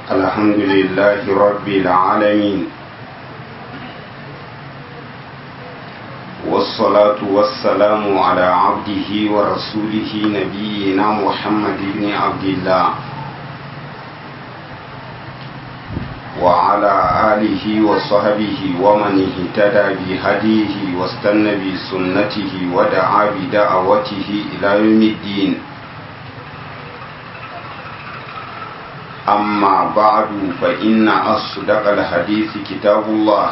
الحمد لله رب العالمين والصلاة والسلام على عبده ورسوله نبينا محمد بن عبد الله وعلى آله وصحبه ومن اهتدى بهديه واستنى بسنته ودعا بدعوته إلى يوم الدين أما بعد فإن أصدق الحديث كتاب الله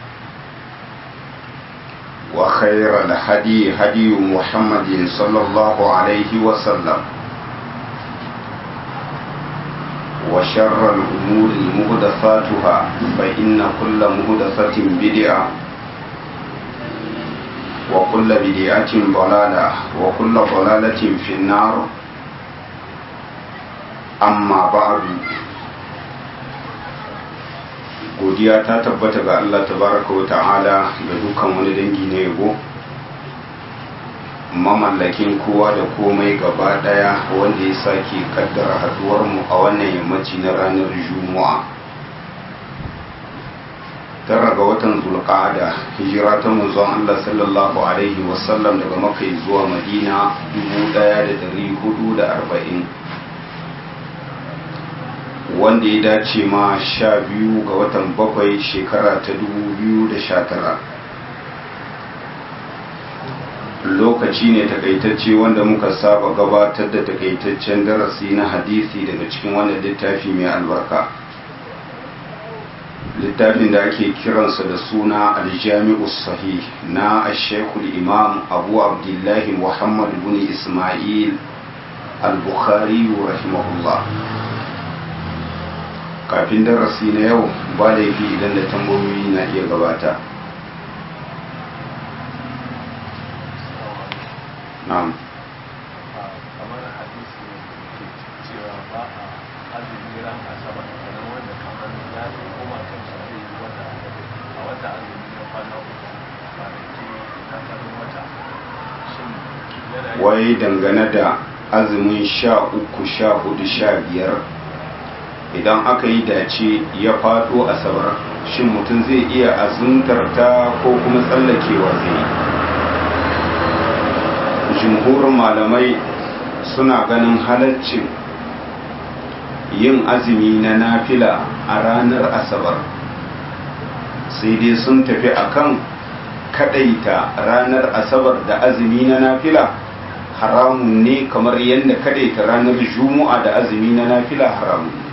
وخير الهدي هدي محمد صلى الله عليه وسلم وشر الأمور مهدفاتها فإن كل مهدفة بدعة وكل بدعة ضلالة وكل ضلالة في النار amma ba'adu godiya ta tabbata ga Allah tabaraka wa ta'ala da dukkan wani dangi na yabo mamallakin kowa da komai gaba daya wanda ya sake kaddara haduwar mu a wannan yammaci na ranar juma'a tara ga watan zulqa'ada hijira ta manzon Allah sallallahu alaihi wasallam daga makka zuwa madina 1440 wanda ya dace ma sha biyu ga watan bakwai shekara ta dubu biyu da sha tara lokaci ne takaitacce wanda muka saba gabatar da takaitaccen darasi na hadisi daga cikin wannan littafi mai albarka littafin da ake kiransa da suna aljami'u sahih na ashekul imam abu abdullahi muhammad bin ismail al-bukhari rahimahullah kafin darasi na yau ba laifi idan da tambayoyi na iya gabata na'am kamar hadisi ke cewa ba a azumi ran asabar kamar wanda kamar ya zo koma kan shi zai yi wata a wata azumi na kwana uku kwanaki na farin wata shin yana yi wai dangane da azumin sha uku sha hudu sha biyar idan aka yi dace ya faɗo asabar shin mutum zai iya azuntar ta ko kuma tsallakewa zai jimhurin malamai suna ganin halaccin yin azumi na nafila a ranar asabar sai dai sun tafi akan kadaita ranar asabar da azumi na nafila haramun ne kamar yadda kadaita ranar juma'a da azumi na nafila haramun ne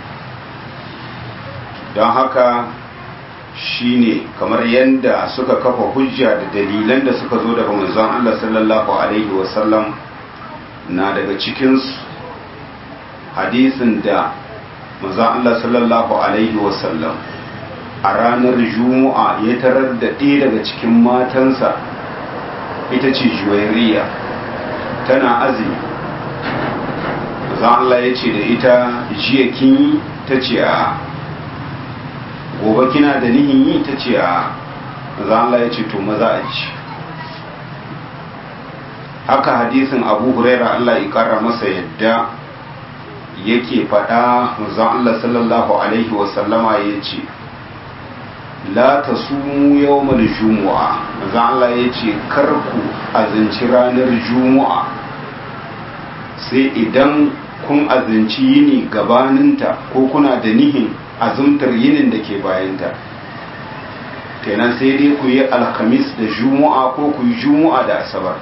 don haka shine kamar yadda suka kafa hujja da dalilan da suka zo daga manzon Allah sallallahu alaihi wasallam na daga cikinsu hadisin da manzon Allah sallallahu alaihi wasallam a ranar juma'a ya tarar da ɗaya daga cikin matansa ita ce juwairiya tana azumi manzon Allah ya ce da ita jiya kin yi ta ce a gobe kina da nihin yi ta ce a za Allah ya ce to maza a ci haka hadisin abu huraira Allah ya kara masa yadda yake faɗa manzon Allah sallallahu alaihi wasallama ya ce la ta sumu yawmal jumu'a manzon Allah ya ce kar ku azinci ranar jumu'a sai idan kun azinci yini gabaninta ko kuna da nihin azumtar yinin da ke bayanta kenan sai dai ku yi alhamis da juma'a ko ku yi juma'a da asabar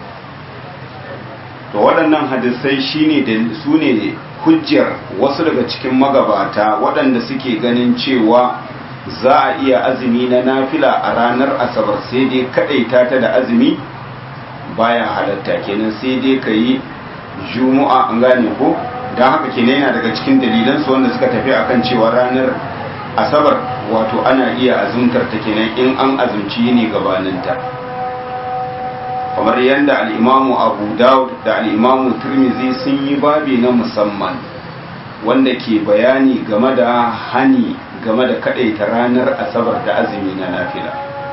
to waɗannan hadisai shine da su ne hujjar wasu daga cikin magabata waɗanda suke ganin cewa za a iya azumi na nafila a ranar asabar sai dai kaɗaita ta da azumi baya halatta kenan sai dai ka yi juma'a an gane ko don haka kenan yana daga cikin dalilansu wanda suka tafi akan cewa ranar asabar wato ana iya azumtar ta kenan in an azumci ne gabaninta kamar yadda al'imamu abu dawud da al'imamu turmizi sun yi babi na musamman wanda ke bayani game da hani game da kadaita ranar asabar da azumi na nafila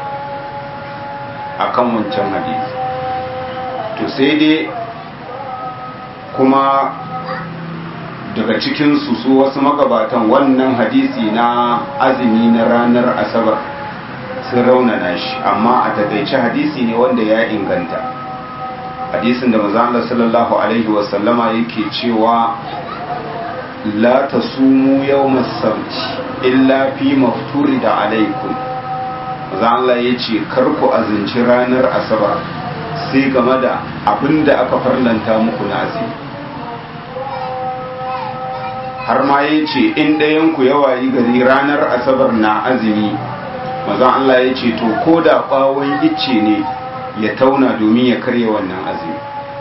akan wancan hadisi to sai dai kuma daga cikinsu su wasu magabatan wannan hadisi na azumi na ranar asabar sun raunana shi amma a takaice hadisi ne wanda ya inganta hadisin da maza Allah sallallahu alaihi wasallama yake cewa la tasumu yawmas sabti illa fi mafturi da alaikum maza Allah ya ce karku azinci ranar asabar sai game da abin da aka farlanta muku na azumi har ma ya ce in ɗayanku yawa yi gari ranar asabar na azumi mazan Allah ya ce to ko da ɓawon icce ne ya tauna domin ya karya wannan azumi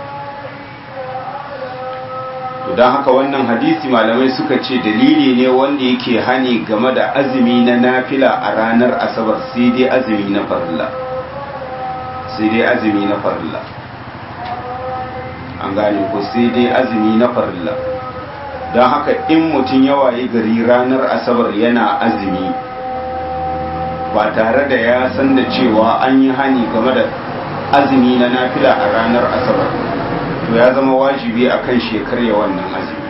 to don haka wannan hadisi malamai suka ce dalili ne wanda yake hani game da azumi na nafila a ranar asabar sai dai azumi na farilla sai dai azumi na farilla an gane ko sai dai azumi na farilla don haka in mutum ya waye gari ranar asabar yana azumi ba tare da ya san da cewa an yi hani game da azumi na nafila a ranar asabar to ya zama wajibi a kan shekarya wannan azumi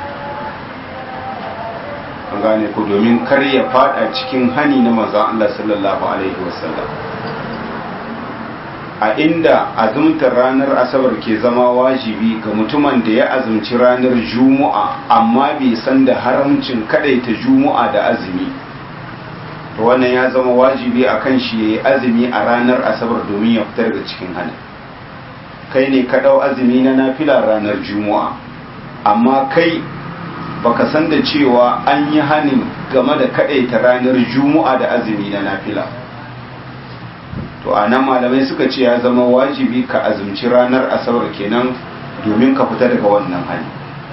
an gane ku domin kar ya fada cikin hani na manzon Allah sallallahu alaihi wasallam a inda azumtar ranar asabar ke zama wajibi ga mutumin da ya azumci ranar juma'a amma bai san da haramcin kadaita juma'a da azumi to wannan ya zama wajibi a kan shi ya yi azumi a ranar asabar domin ya fitar da cikin hana kai ne ka ɗau azumi na nafila ranar juma'a amma kai baka san da cewa an yi hanin game da kadaita ranar juma'a da azumi na nafila to a nan malamai suka ce ya zama wajibi ka azumci ranar asabar kenan domin ka fita daga wannan hali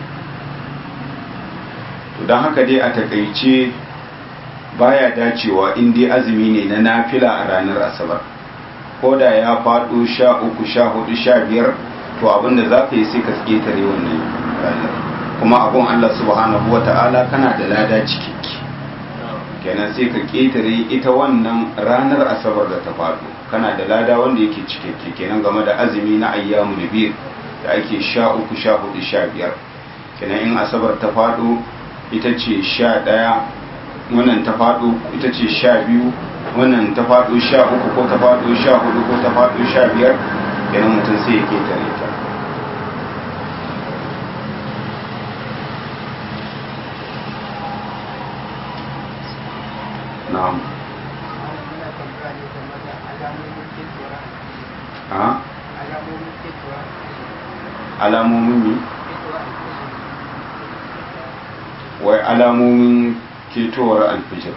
to don haka dai a takaice baya dacewa in dai azumi ne na nafila a ranar asabar ko da ya faɗo sha uku sha hudu sha biyar to abinda za ka yi sai ka ƙetare wannan ranar kuma abun allah subhanahu wa ta'ala kana da lada cikikki kenan sai ka ƙetare ita wannan ranar asabar da ta faɗo kana da lada wanda yake cikakke kenan game da azumi na ayyamu biyar da ake sha uku sha hudu sha biyar kenan in asabar ta faɗo ita ce sha ɗaya wannan ta faɗo ita ce sha biyu wannan ta faɗo sha uku ko ta faɗo sha hudu ko ta faɗo sha biyar kenan mutum sai ya ƙetare ta na'am a alamomin ne wai alamomin ketowar alfijir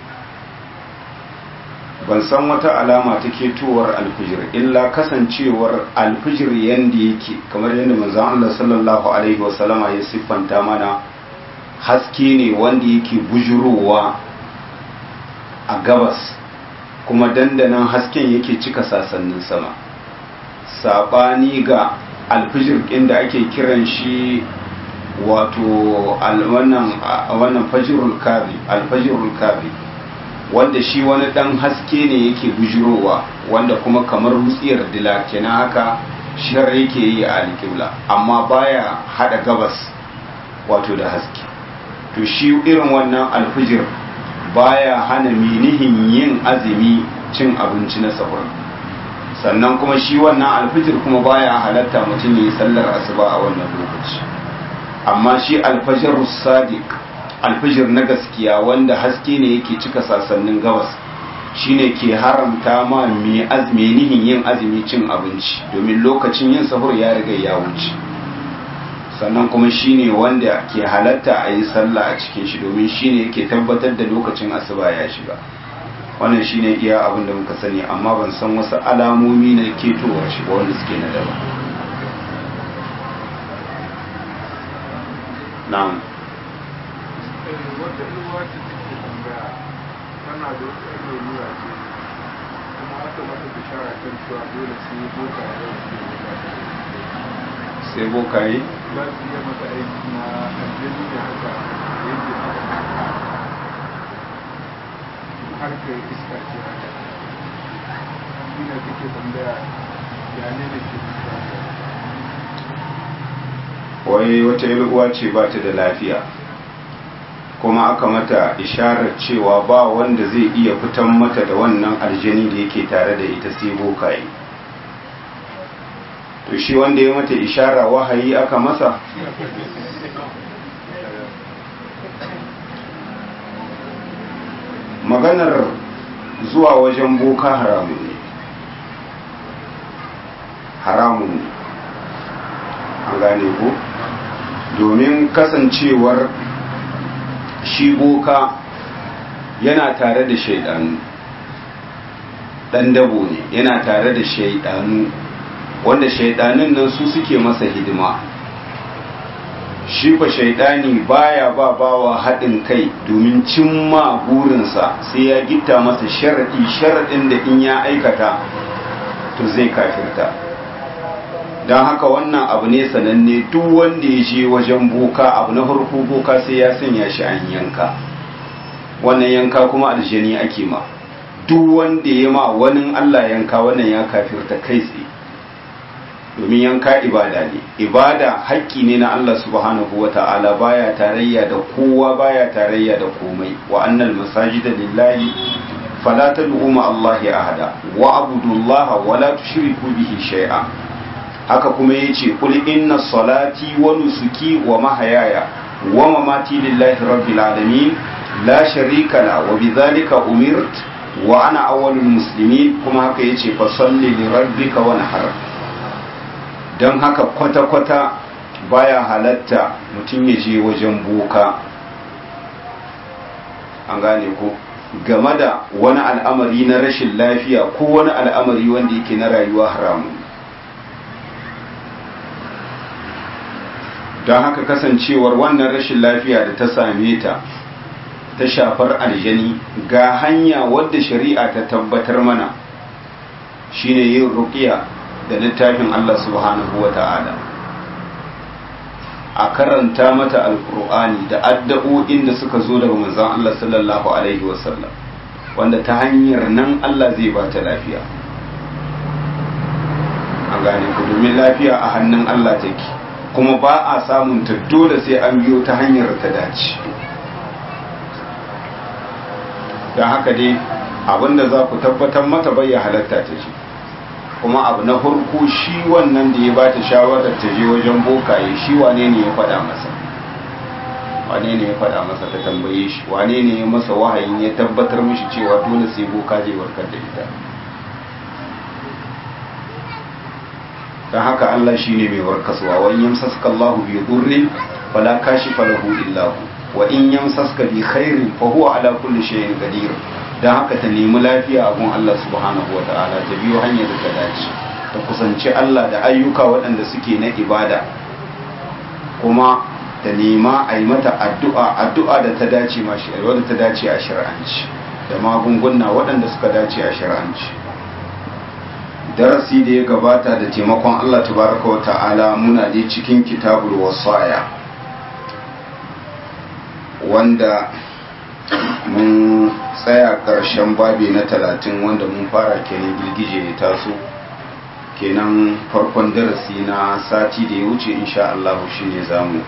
ban san wata alama ta ketowar alfijir illa kasancewar alfijir yadda yake kamar yadda manzon Allah sallallahu alaihi wasallama ya siffanta mana haske ne wanda yake bujurowa a gabas kuma dandanan hasken yake cika sasannin sama saɓani ga alfijir ɗin da ake kiran shi wato wannan fajirul kazi alfajirul kazi wanda shi wani ɗan haske ne yake bujurowa wanda kuma kamar wutsiyar dila kenan haka shar yake yi a alƙibla amma baya hada gabas wato da haske to shi irin wannan alfijir baya hana minihin yin azumi cin abinci na sahur sannan kuma shi wannan alfijir kuma baya halatta mutum ya yi sallar asuba a wannan lokaci amma shi alfajir sadiq alfijir na gaskiya wanda haske ne yake cika sasannin gabas shine ke haramta ma mai azumi nihin yin azumi cin abinci domin lokacin yin sahur ya riga ya wuce sannan kuma shine wanda ke halatta a yi sallah a cikin shi domin shine yake tabbatar da lokacin asuba ya shiga wannan shine iya abin da muka sani amma ban san wasu alamomi na ketowar shi ba wanda suke na daba na'am wata ruwa ce take tambaya tana da wata lura ce kuma aka mata bishara kan cewa dole sai boka ya sai bokaye za su iya mata aiki na aljani ne haka yadda aka harkar iska ce haka shi ne take tambaya ya ne da ke wai wata uwa ce ba ta da lafiya kuma aka mata isharar cewa ba wanda zai iya fitan mata da wannan aljani da yake tare da ita sai bokaye to shi wanda ya mata ishara wahayi aka masa maganar zuwa wajen boka haramun ne haramun ne an gane ko domin kasancewar shi boka yana tare da shaidanu dan dabo ne yana tare da shaidanu wanda shaidanun nan su suke masa hidima shi fa shaidani baya ba bawa haɗin kai domin cimma burinsa sai ya gitta masa sharaɗi sharaɗin da in ya aikata to zai kafirta don haka wannan abu ne sananne duk wanda ya je wajen boka abu na farko boka sai ya sanya shi an yanka wannan yanka kuma aljani ake ma duk wanda ya ma wani allah yanka wannan ya kafirta kai tsaye domin yanka ibada ne ibada haƙƙi ne na Allah subhanahu wa ta'ala baya tarayya da kowa baya tarayya da komai wa annal masajida lillahi fala tad'u ma Allahi ahada wa abudullaha wa la tushriku bihi shay'a haka kuma yace qul inna salati wa nusuki wa mahayaya wa mamati lillahi rabbil alamin la sharika la wa bidhalika umirt wa ana awwalul muslimin kuma haka yace fa salli li rabbika wanhar don haka kwata-kwata baya halatta mutum ya je wajen boka an gane ko game da wani al'amari na rashin lafiya ko wani al'amari wanda yake na rayuwa haramun don haka kasancewar wannan rashin lafiya da ta same ta ta shafar aljani ga hanya wadda shari'a ta tabbatar mana shine yin ruqiya da littafin Allah subhanahu wa ta'ala a karanta mata alkur'ani da addu'o'in da suka zo daga manzon Allah sallallahu alaihi wasallam wanda ta hanyar nan Allah zai ba ta lafiya an gane ku domin lafiya a hannun Allah take kuma ba a samun ta dole sai an biyo ta hanyar ta dace don haka dai abinda za ku tabbatar mata bai halatta ta ce kuma abu na farko shi wannan da ya bata shawarar ta je wajen bokaye shi wane ne ya faɗa masa wane ne ya faɗa masa ta tambaye shi wane ne ya masa wahayin ya tabbatar mishi cewa dole sai boka zai warkar da ita don haka Allah shi ne mai warkaswa wa in yamsaska Allah bi durrin fala kashifa lahu illa hu wa in yamsaska bi khairin fa huwa ala kulli shay'in qadir don haka ta nemi lafiya a gun Allah subhanahu wa ta'ala ta biyo hanyar da ta dace ta kusanci Allah da ayyuka waɗanda suke na ibada kuma ta nema a yi mata addu'a addu'a da ta dace ma wadda ta dace a shari'anci da magunguna waɗanda suka dace a shari'anci darasi da ya gabata da taimakon Allah tabaraka wa ta'ala muna je cikin kitabul wasaya wanda mun tsaya ƙarshen babi na talatin wanda mun fara kenan girgije ya taso kenan farkon darasi na sati da ya wuce insha Allah shi ne zamu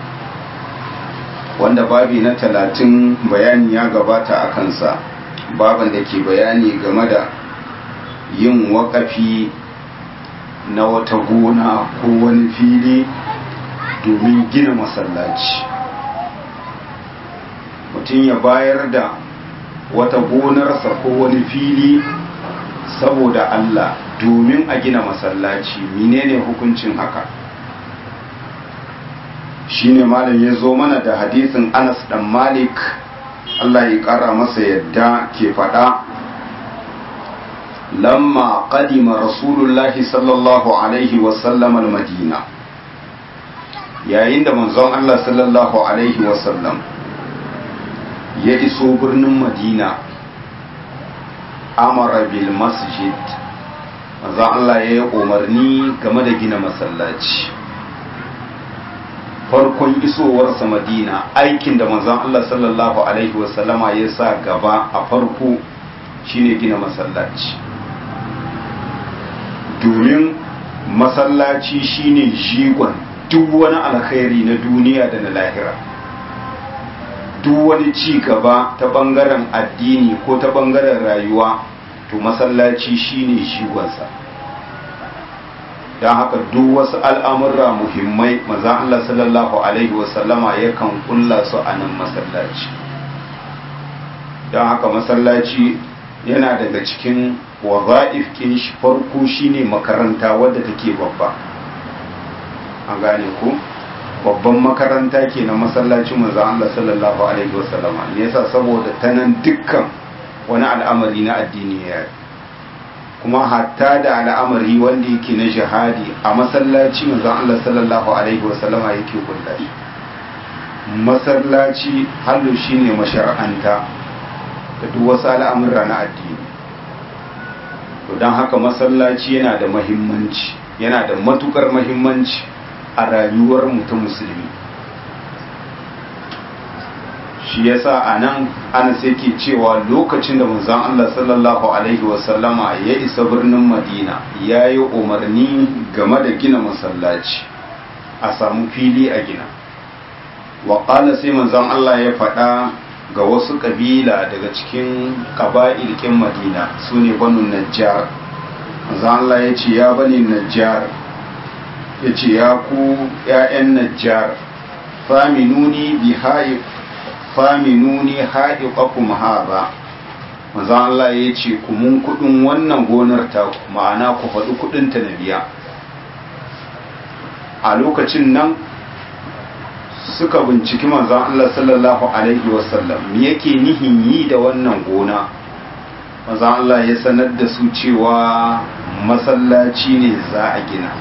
wanda babi na talatin bayani ya gabata a kansa baban da ke bayani game da yin waƙafi na wata gona ko wani fili domin gina masallaci mutum ya bayar da wata gonarsa ko wani fili saboda Allah domin a gina masallaci menene hukuncin haka shine malam ya zo mana da hadisin Anas dan Malik Allah ya kara masa yadda ke faɗa lamma qadima rasulullahi sallallahu alaihi wasallam al-madina yayin da manzon Allah sallallahu alaihi wasallam ya iso birnin madina amara bil masjid manzo Allah ya yi umarni game da gina masallaci farkon isowarsa madina aikin da manzon Allah sallallahu alaihi wasallama ya sa gaba a farko shine gina masallaci domin masallaci shine jigon duk wani alkhairi na duniya da na lahira duk wani ci gaba ta bangaren addini ko ta bangaren rayuwa to masallaci shine shigonsa don haka duk wasu al'amurra muhimmai maza Allah sallallahu Alaihi wasallama yakan kulla su a nan masallaci don haka masallaci yana daga cikin waza'if kin shi farko shine makaranta wadda take babba an gane ku babban makaranta ke na masallacin manzo Allah sallallahu alaihi wasallama ne yasa saboda ta nan dukkan wani al'amari na addini ya kuma hatta da al'amari wanda yake na jihadi a masallaci manzo Allah sallallahu alaihi wasallama yake kulla shi masallaci hallu shine mashar'anta da duk wasu al'amura na addini to don haka masallaci yana da mahimmanci yana da matukar mahimmanci a rayuwar mutum musulmi shi yasa a nan ana sai ke cewa lokacin da manzon Allah sallallahu alaihi wasallama ya isa birnin madina ya yi umarni game da gina masallaci a samu fili a gina wa sai manzon Allah ya faɗa ga wasu ƙabila daga cikin ƙaba'ilkin madina su ne banu najjar manzon Allah ya ce ya bani najjar ya ce ya ku ‘ya'yan najjar faminuni bi haif faminuni haɗiƙakum haza maza Allah ya ce ku mun kuɗin wannan gonar ta ma'ana ku faɗi kuɗinta na biya a lokacin nan suka binciki manzan Allah sallallahu Alaihi wasallam me yake nihin yi da wannan gona manzan Allah ya sanar da su cewa masallaci ne za a gina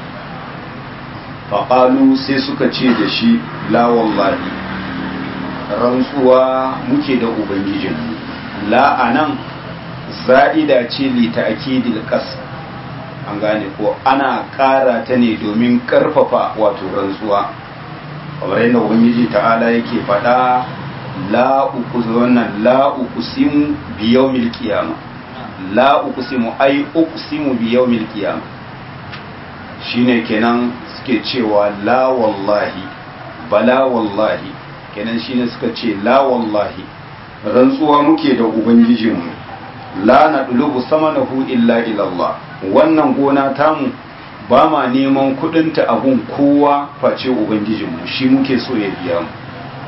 faƙalu sai suka ce da shi la wallahi rantsuwa muke da ubangijin la'anan za'ida ce li ta'kidil qas an gane ko ana ƙara ta ne domin ƙarfafa wato rantsuwa kamar yadda ubangiji ta'ala yake faɗa la uqsimu wannan la uqsimu bi yawmil qiyama la uqsimu ay uqsimu bi yawmil qiyama shine kenan suke cewa la wallahi bala wallahi kenan shine suka ce la wallahi rantsuwa muke da ubangijinmu la na dulubu samanahu illa ilallah wannan gona tamu ba ma neman kudinta abun kowa face ubangijinmu shi muke so ya biya mu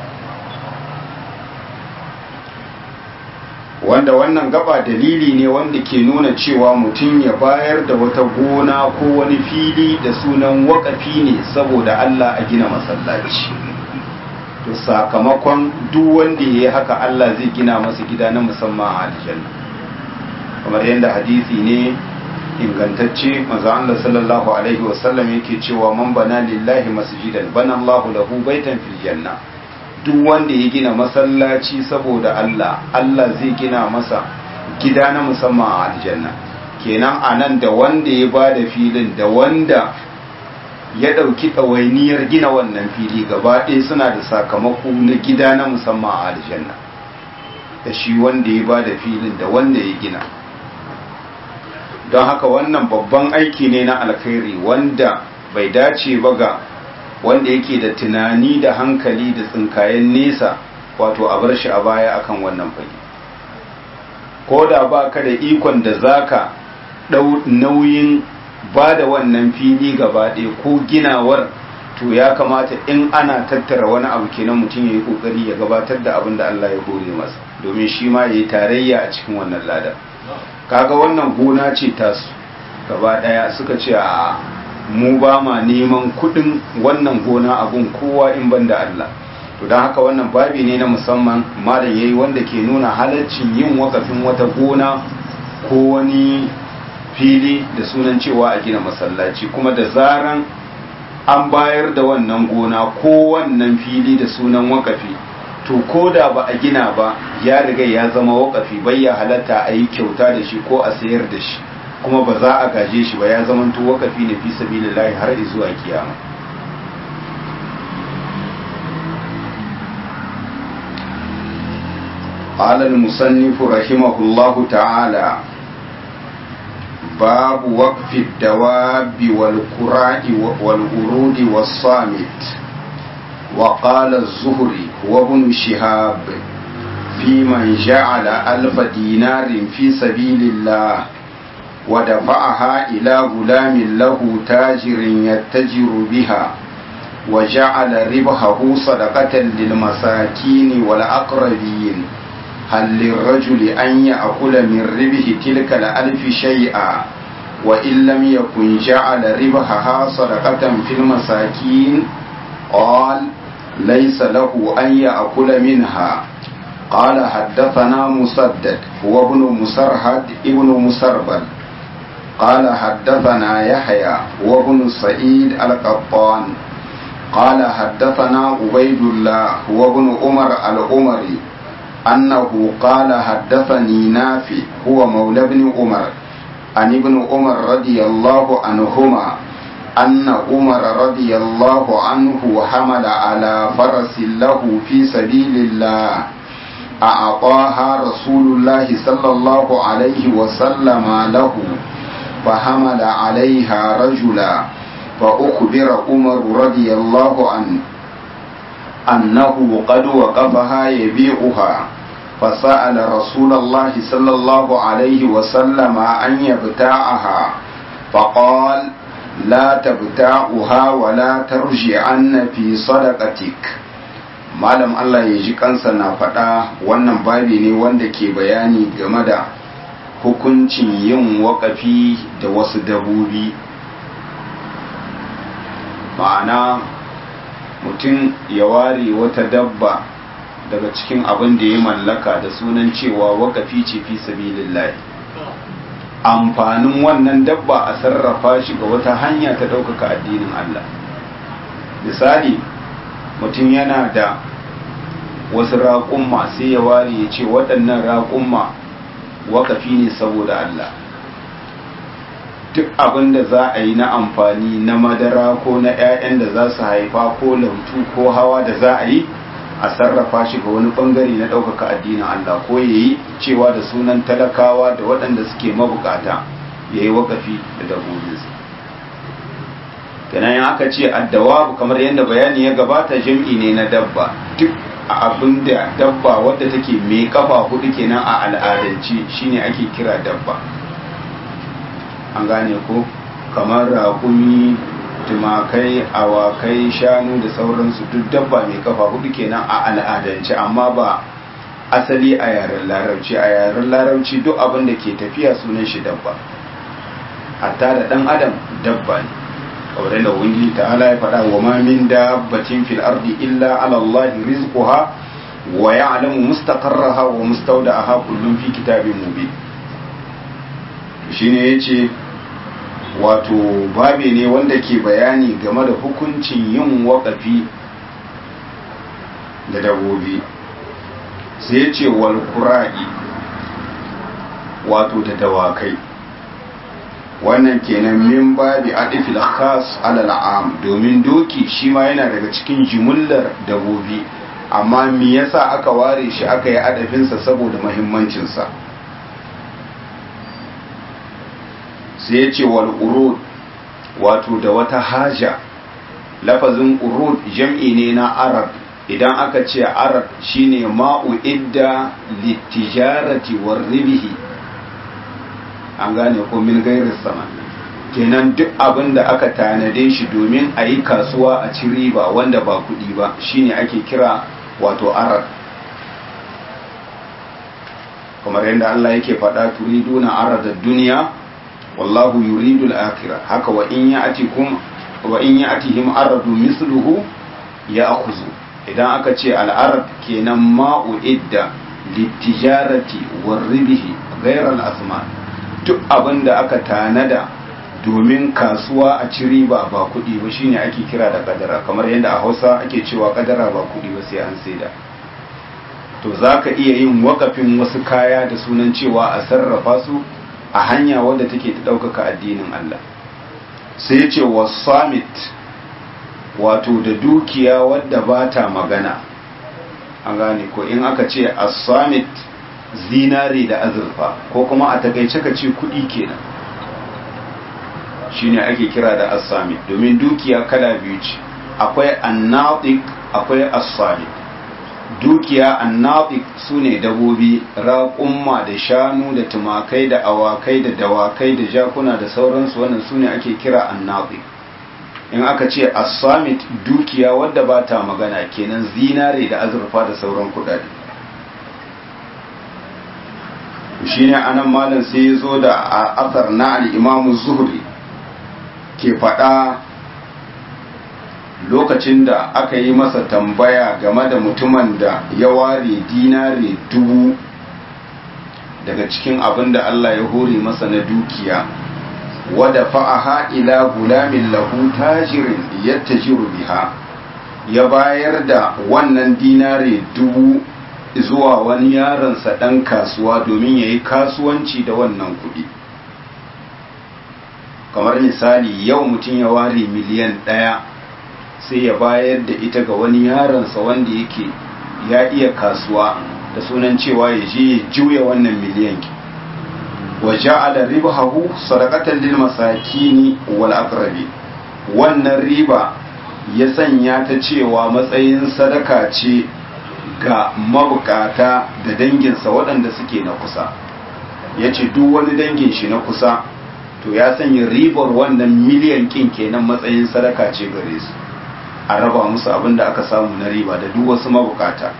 wanda wannan gaba dalili ne wanda ke nuna cewa mutum ya bayar da wata gona ko wani fili da sunan wakafi ne saboda Allah a gina masallaci to sakamakon duk wanda ya yi haka Allah zai gina masa gida na musamman a aljanna kamar yadda hadisi ne ingantacce manzo Allah sallallahu alaihi wasallam yake cewa man bana lillahi masjidan bana Allahu lahu baitan fil janna duk wanda ya gina masallaci saboda Allah Allah zai gina masa gida na musamman a aljanna kenan anan da wanda ya bada filin da wanda ya ɗauki ɗawainiyar gina wannan fili gaba ɗaya suna da sakamako na gida na musamman a aljanna da shi wanda ya bada filin da wanda ya gina don haka wannan babban aiki ne na alkhairi wanda bai dace ba ga wanda yake da tunani da hankali da tsinkayen nesa wato a bar shi a baya akan wannan fage ko da ba ka da ikon da zaka ɗau nauyin ba da wannan fili gaba ɗaya ko ginawar to ya kamata in ana tattara wani abu kenan mutum ya yi ƙoƙari ya gabatar da abin da Allah ya hore masa domin shi ma ya yi tarayya a cikin wannan ladar kaga wannan gona ce tasu gaba ɗaya suka ce a mu ba ma neman kuɗin wannan gona abun kowa in ban da Allah to don haka wannan babi ne na musamman malam yayi wanda ke nuna halaccin yin wakafin wata gona ko wani fili da sunan cewa a gina masallaci kuma da zaran an bayar da wannan gona ko wannan fili da sunan wakafi to ko da ba a gina ba ya riga ya zama wakafi bai ya halatta a yi kyauta da shi ko a sayar da shi kuma ba za a gaje shi ba ya zama to wakafi ne fi sabilillahi har zuwa kiyama قال المصنف رحمه الله تعالى باب وقف الدواب والقراء والورود والصامت وقال الزهري وابن شهاب في من جعل ألف دينار في سبيل الله ودفعها إلى غلام له تاجر يتجر بها وجعل ربحه صدقة للمساكين والأقربين هل للرجل أن يأكل من ربح تلك الألف شيئا وإن لم يكن جعل ربحها صدقة في المساكين قال ليس له أن يأكل منها قال حدثنا مسدد هو ابن مسرهد ابن مسربل قال حدثنا يحيى هو ابن سعيد القطان قال حدثنا عبيد الله هو ابن عمر العمري أنه قال حدثني نافي هو مولى ابن عمر عن ابن عمر رضي الله عنهما أن عمر رضي الله عنه حمل على فرس له في سبيل الله أعطاها رسول الله صلى الله عليه وسلم له فحمل عليها رجلا فأخبر عمر رضي الله عنه أنه قد وقفها يبيعها فسأل رسول الله صلى الله عليه وسلم أن يبتاعها فقال لا تبتاعها ولا ترجعن في صدقتك malam Allah ya ji kansa na faɗa wannan babi ne wanda ke bayani game da hukuncin yin waƙafi da wasu dabobi ma'ana mutum ya ware wata dabba daga cikin abin da ya mallaka da sunan cewa waƙafi ce fi sabilillahi amfanin wannan dabba a sarrafa shi ga wata hanya ta ɗaukaka addinin Allah misali mutum yana da wasu raƙumma sai ya ware ya ce waɗannan raƙumma waƙafi ne saboda Allah duk abin da za a yi na amfani na madara ko na 'ya'yan da za su haifa ko lautu ko hawa da za a yi a sarrafa shi ga wani bangare na ɗaukaka addinin Allah ko ya yi cewa da sunan talakawa da waɗanda suke mabukata ya yi waƙafi da dabbobinsa kenan aka ce addawabu kamar yadda bayani ya gabata jam'i ne na dabba duk abin da dabba wadda take mai kafa hudu kenan a al'adance shine ake kira dabba an gane ko kamar raƙumi tumakai awakai shanu da sauransu duk dabba mai kafa hudu kenan a al'adance amma ba asali a yaren larabci a yaren larabci duk abin da ke tafiya sunan shi dabba hatta da dan adam dabba ne kamar da wani ta'ala ya faɗa wa ma min dabbatin fil ardi illa ala Allah rizquha wa ya'lamu mustaqarraha wa mustawda'aha kullun fi kitabin mubin shine yace wato babe ne wanda ke bayani game da hukuncin yin waƙafi da dabobi sai ce wal kura'i wato da dawakai wannan kenan min babi adifil khas alal am domin doki shi ma yana daga cikin jimullar dabobi amma me yasa aka ware shi aka yi adafinsa saboda muhimmancinsa sai ya ce wal urud wato da wata haja lafazin urud jam'i ne na arab idan aka ce arab shine ma'u idda litijarati war ribihi an gane ko min gairin sama kenan duk abin da aka tanade shi domin a yi kasuwa a ci riba wanda ba kuɗi ba shine ake kira wato arab kamar yadda Allah yake faɗa turiduna aradad duniya wallahu yuridu al-akhirah haka wa in ya'tikum wa in ya'tihim aradu misluhu ya'khudhu idan aka ce al-arad kenan ma'u idda litijarati war ribhi ghayr al-asman duk abinda aka tanada domin kasuwa a ci riba ba kuɗi ba shine ake kira da kadara kamar yadda a Hausa ake cewa kadara ba kuɗi ba sai an saida to zaka iya yin wakafin wasu kaya da sunan cewa a sarrafa su a hanya wadda take ta ɗaukaka addinin Allah sai ce wasamit wato da dukiya wadda ba ta magana an gane ko in aka ce asamit zinare da azurfa ko kuma a takaice ka ce kuɗi kenan shine ake kira da as-samit domin dukiya kala biyu ce akwai annatiq akwai as-samit dukiya annatiq sune dabobi raƙumma da shanu da tumakai da awakai da dawakai da jakuna da sauransu wannan sune ake kira annatiq in aka ce as-samit dukiya wadda ba ta magana kenan zinare da azurfa da sauran kudade shine anan malam sai ya zo da asar na al-imam zuhri ke faɗa lokacin da aka yi masa tambaya game da mutumin da ya ware dinare dubu daga cikin abin da Allah ya hore masa na dukiya wada fa'aha ila gulamin lahu tajirin yattajiru biha ya bayar da wannan dinare dubu zuwa wani yaronsa ɗan kasuwa domin ya yi kasuwanci da wannan kuɗi kamar misali yau mutum ya ware miliyan ɗaya sai ya bayar da ita ga wani yaronsa wanda yake ya iya kasuwa da sunan cewa ya je ya juya wannan miliyan ki wa ja'ala ribahu sadaqatan lil masakini wal aqrabi wannan riba ya sanya ta cewa matsayin sadaka ce ga mabukata da danginsa waɗanda suke na kusa ya ce duk wani dangin shi na kusa to ya sanya ribar wannan miliyan kin kenan matsayin sadaka ce gare su a raba musu abin da aka samu na riba da duk wasu mabukata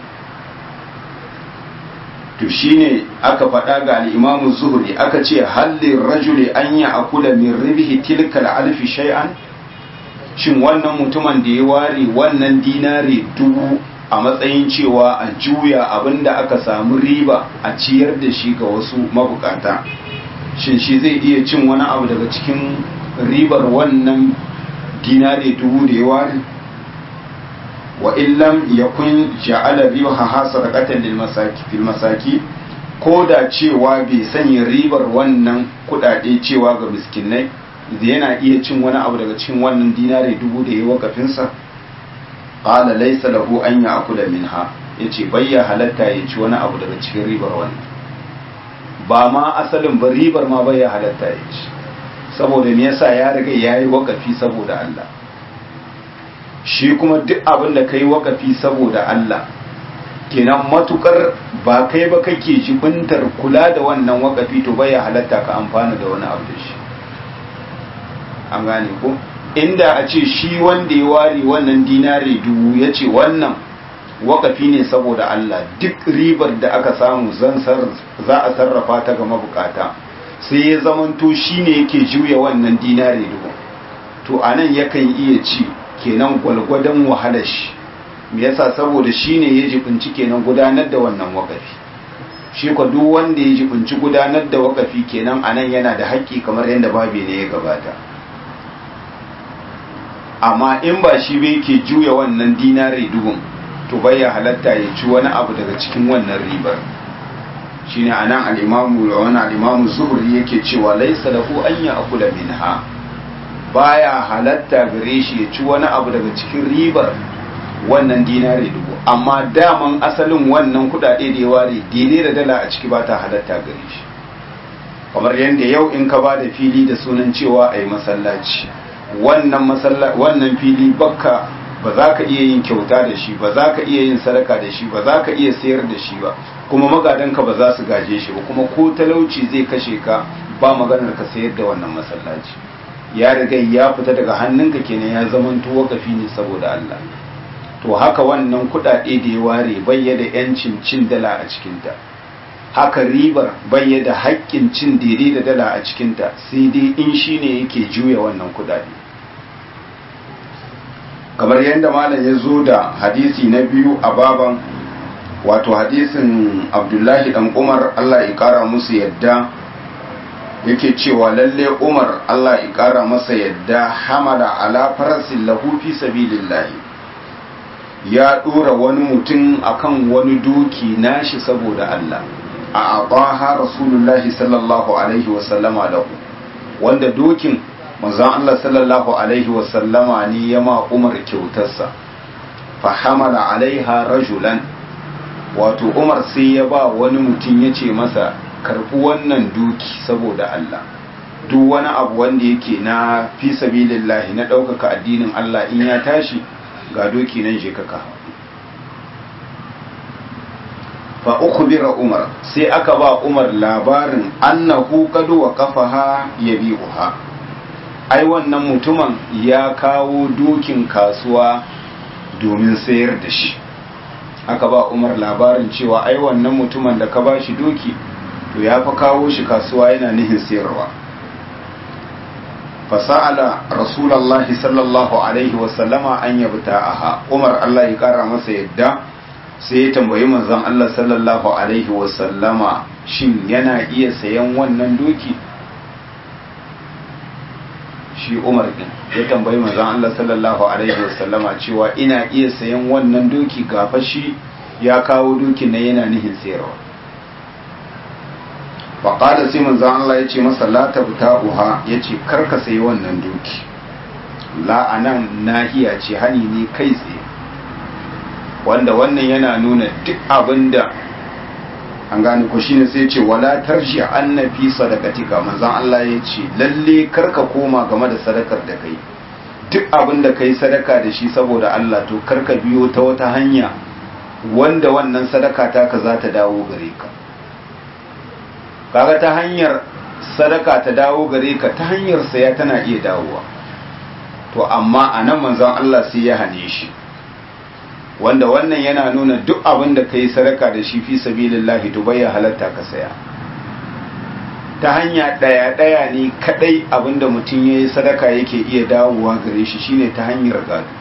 to shine aka faɗa ga al'imamu zuhuri aka ce hallin rajuli an yi akula min ribihi tilkal alfi shay'an shin wannan mutumin da ya ware wannan dinari dubu a matsayin cewa a juya abinda aka samu riba a ciyar da shi ga wasu mabukata shin shi zai iya cin wani abu daga cikin ribar wannan dinari dubu da ya ware wa illam yakun ja'ala ribaha sadaqatan lil masaki fil masaki ko da cewa bai sanya ribar wannan kudade cewa ga miskinai yana iya cin wani abu daga cikin wannan dinari dubu da ya wakafin sa qala laysa lahu an ya'kula minha yace bayya halatta ya ci wani abu daga cikin ribar wannan ba ma asalin ba ribar ma bayya halatta ya ci saboda me yasa ya riga yayi wakafi saboda Allah shi kuma duk abin da kai wakafi saboda Allah kenan matukar ba kai ba kake jibintar kula da wannan wakafi to bai halatta ka amfana da wani abu da shi an gane ko inda a ce shi wanda ya ware wannan dinari dubu ya ce wannan wakafi ne saboda Allah duk ribar da aka samu za a sarrafa ta ga mabukata sai ya zamanto shi ne yake juya wannan dinari dubu to anan yakan iya ci kenan gwalgwadon wahalar shi me yasa saboda shine ya jibinci kenan gudanar da wannan wakafi shi ko duk wanda ya jibinci gudanar da wakafi kenan anan yana da haƙƙi kamar yadda babi ne ya gabata amma in ba shi bai ke juya wannan dinari dubun to bai ya halatta ya ci wani abu daga cikin wannan ribar shine anan al-imamu wani al-imamu zuhri yake cewa laysa lahu an ya'kula minha baya halatta gare shi ya ci wani abu daga cikin ribar wannan dinari dubu amma daman asalin wannan kudade da ya ware dine da dala a ciki ba ta halatta gare shi kamar yadda yau in ka ba da fili da sunan cewa a yi masallaci wannan fili bakka ba za ka iya yin kyauta da shi ba za ka iya yin sadaka da shi ba za ka iya sayar da shi ba kuma magadanka ba za su gaje shi ba kuma ko talauci zai kashe ka ba maganar ka sayar da wannan masallaci ya riga ya fita daga hannunka kenan ya zaman wakafi ne saboda Allah to haka wannan kudade da ya ware bayyana yancin cin dala a cikinta haka ribar bayyana haƙƙin cin daidai da dala a cikinta sai dai in shi ne yake juya wannan kudade kamar yadda malam ya zo da hadisi na biyu a baban wato hadisin abdullahi dan umar Allah ya kara musu yadda yake cewa lalle umar Allah ya kara masa yadda hamala ala farasin lahu fi sabilillahi ya dora wani mutum akan wani doki nashi saboda Allah a abaha rasulullahi sallallahu alaihi wasallama lahu wanda dokin manzon Allah sallallahu alaihi wasallama ne ya ma umar kyautarsa fa hamala alaiha rajulan wato umar sai ya ba wani mutum ya ce masa karɓi wannan duki saboda Allah duk wani abu wanda yake na fi sabilillahi na ɗaukaka addinin Allah in ya tashi ga doki nan je kaka fa ukhbira umar sai aka ba umar labarin annahu qad waqafaha yabi'uha ai wannan mutumin ya kawo dokin kasuwa domin sayar da shi aka ba umar labarin cewa ai wannan mutumin da ka ba shi doki to ya fa kawo shi kasuwa yana nihin sayarwa fasa'ala rasulallahi sallallahu alaihi wasallama an yabta'aha umar Allah ya kara masa yadda sai ya tambayi manzon Allah sallallahu alaihi wasallama shin yana iya sayan wannan doki shi umar din ya tambayi manzon Allah sallallahu alaihi wasallama cewa ina iya sayan wannan doki gafa shi ya kawo dokin na yana nihin sayarwa faƙada sai manzon Allah ya ce masa la tabta'uha ya ce karka sayi wannan doki la anan nahiya ce hani ne kai tsaye wanda wannan yana nuna duk abinda an gane ko shine sai ce wala tarji annafi sadaqatika manzon Allah ya ce lalle karka koma game da sadakar da kai duk abinda kai sadaka da shi saboda Allah to karka biyo ta wata hanya wanda wannan sadaka taka za ta dawo gare ka kaga ta hanyar sadaka ta dawo gare ka ta hanyar saya tana iya dawowa to amma a nan manzon Allah sai ya hane shi wanda wannan yana nuna duk abin da ka yi sadaka da shi fi sabilillahi to bai halatta ka saya ta hanya ɗaya ɗaya ne kaɗai abin da mutum ya yi sadaka yake iya dawowa gare shi shine ta hanyar gado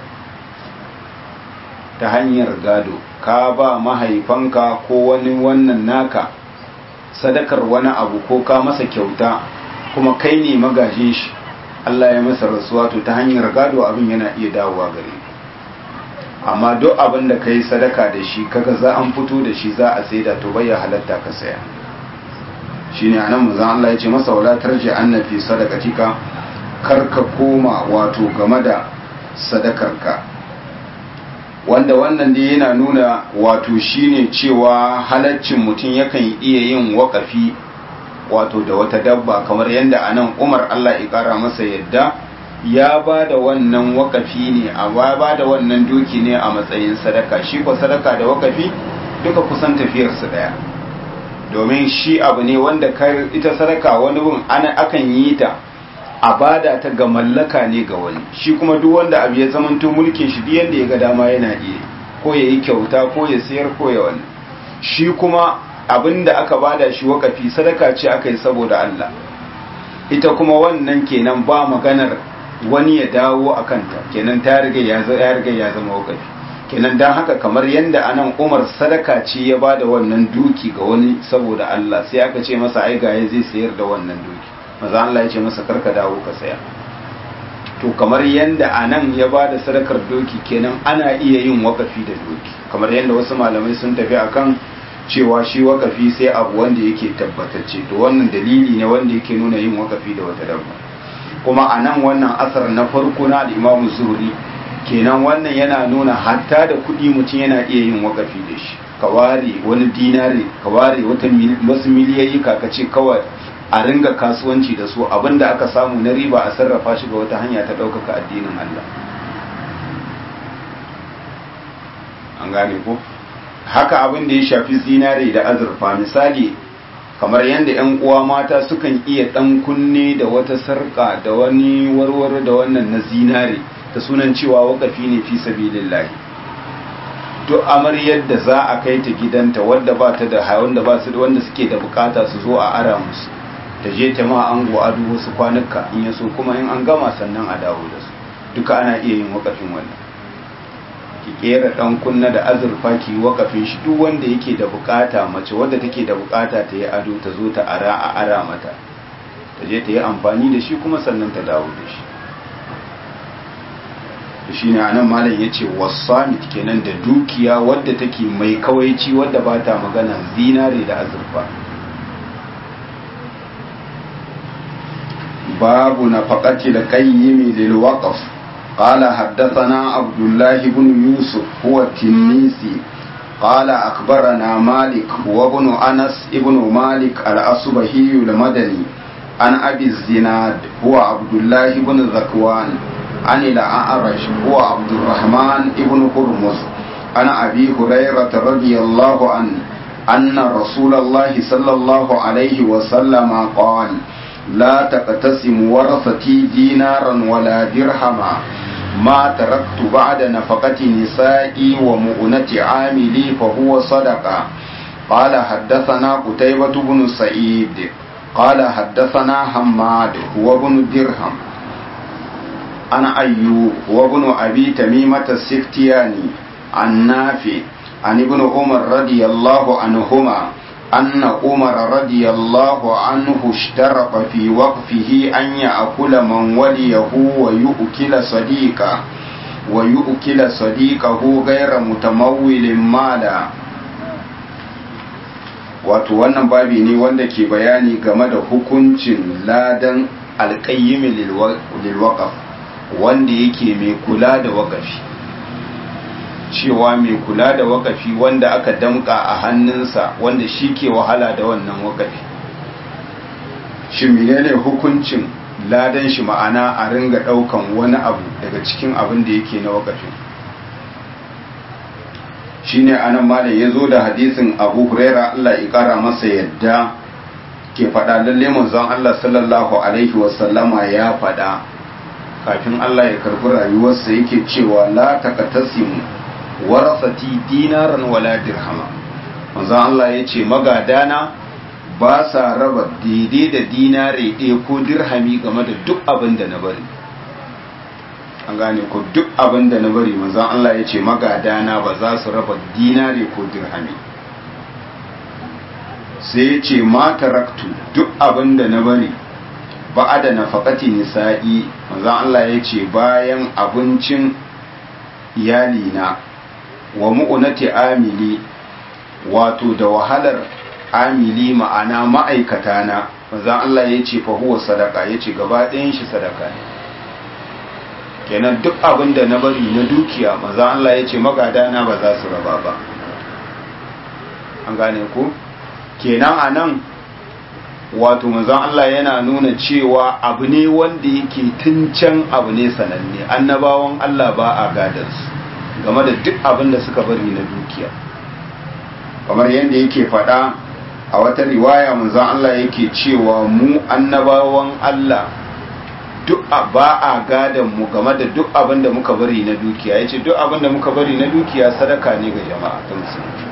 ta hanyar gado ka ba mahaifanka ko wani wannan naka sadakar wani abu ko ka masa kyauta kuma kai ne magajin shi Allah ya masa rasuwa to ta hanyar gado abin yana iya dawowa gare amma duk abin da ka yi sadaka da shi kaga za an fito da shi za a saida to bai halatta ka saya shine anan manzon Allah ya ce masa wala tarji annafi sadaqatika kar ka koma wato game da sadakarka wanda wannan dai yana nuna wato shine cewa halaccin mutum yakan iya yin wakafi wato da wata dabba kamar yadda anan Umar Allah ya kara masa yadda ya ba da wannan wakafi ne a ba da wannan doki ne a matsayin sadaka shi ko sadaka da wakafi duka kusan tafiyarsu daya domin shi abu ne wanda ita sadaka wani bin ana akan yi ta a bada ta ga mallaka ne ga wani shi kuma duk wanda abu ya zamanto mulkin shi duk yanda ya ga dama yana iya ko ya yi kyauta ko ya sayar ko ya wani shi kuma abin da aka bada shi wakafi sadaka ce aka yi saboda Allah ita kuma wannan kenan ba maganar wani ya dawo a kanta kenan ta riga ya riga ya zama wakafi kenan dan haka kamar yanda anan Umar sadaka ce ya bada wannan duki ga wani saboda Allah sai aka ce masa ai ga zai sayar da wannan duki maza Allah ya ce masa karka dawo ka saya to kamar yanda anan ya ba da sadakar doki kenan ana iya yin wakafi da doki kamar yanda wasu malamai sun tafi akan cewa shi wakafi sai abu wanda yake tabbatacce to wannan dalili ne wanda yake nuna yin wakafi da wata dabba kuma anan wannan asar na farko na al-Imam Zuhri kenan wannan yana nuna hatta da kuɗi mutum yana iya yin wakafi da shi ka ware wani dinari ka ware wasu miliyayi ka ce kawai a ringa kasuwanci da su abinda aka samu na riba a sarrafa shi ga wata hanya ta ɗaukaka addinin Allah an gane ko haka abin da ya shafi zinare da azurfa misali kamar yadda 'yan uwa mata sukan iya ɗan kunne da wata sarƙa da wani warware da wannan na zinare ta sunan cewa wakafi ne fi sabilillahi duk amaryar da za a kai ta gidanta wadda ba ta da wanda ba su wanda suke da bukata su zo a ara musu ta je ta ma an ado wasu kwanuka in ya so kuma in an gama sannan a dawo da su duka ana iya yin wakafin wannan ki kera dan kunna da azurfa ki wakafin shi duk wanda yake da bukata mace wadda take da bukata ta yi ado ta zo ta ara a ara mata ta je ta yi amfani da shi kuma sannan ta dawo da shi shi ne anan malam ya ce wasamit kenan da dukiya wadda take mai kawaici wadda ba ta magana zinare da azurfa babu na faƙaci da kayyimi lil waqf qala haddathana abdullah ibn yusuf huwa tinisi قال أخبرنا مالك وابن أنس ابن مالك الأصبهي المدني عن أبي الزناد هو عبد الله بن ذكوان عن الأعرج هو عبد الرحمن بن هرمز عن أبي هريرة رضي الله عنه أن رسول الله صلى الله عليه وسلم قال لا تقتسم ورثتي دينارا ولا درهما ما تركت بعد نفقة نسائي ومؤنة عاملي فهو صدقة قال حدثنا قتيبة بن سعيد قال حدثنا حماد هو بن درهم عن أيوب وابن أبي تميمة السختياني عن نافع عن ابن عمر رضي الله عنهما أن عمر رضي الله عنه اشترط في وقفه أن يأكل من وليه ويؤكل صديقه ويؤكل صديقه غير متمول مالا wato wannan babi ne wanda ke bayani game da hukuncin ladan alƙayyimi lilwaƙaf wanda yake mai kula da waƙafi cewa mai kula da waƙafi wanda aka damƙa a hannunsa wanda shi ke wahala da wannan waƙafi shi menene hukuncin ladan shi ma'ana a ringa ɗaukan wani abu daga cikin abin da yake na waƙafin shine anan malam ya zo da hadisin abu huraira Allah ya kara masa yadda ke faɗa lalle manzon Allah sallallahu alaihi wasallama ya faɗa kafin Allah ya karbi rayuwarsa yake cewa la taqtasimu warasati dinaran wala dirhama manzon Allah ya ce magadana ba sa raba daidai da dinare ɗaya ko dirhami game da duk abin da na bari an gane ko duk abin da na bari manzon Allah ya ce magadana ba za su raba dinare ko dirhami sai ya ce ma taraktu duk abin da na bari ba da nafaqati nisa'i manzon Allah ya ce bayan abincin iyalina wa mu'unati amili wato da wahalar amili ma'ana ma'aikata na manzon Allah ya ce fa huwa sadaka ya ce gaba ɗayan shi sadaka ne kenan duk abin da na bari na dukiya maza Allah ya ce magadana ba za su raba ba an gane ku kenan a nan wato mazan Allah yana nuna cewa abu ne wanda yake tun can abu ne sananne annabawan Allah ba a gadarsu game da duk abin da suka bari na dukiya kamar yadda yake faɗa a wata riwaya manzan Allah yake cewa mu annabawan Allah duk ba a gadon mu game da duk abin da muka bari na dukiya ya ce duk abin da muka bari na dukiya sadaka ne ga jama'a ta musulmi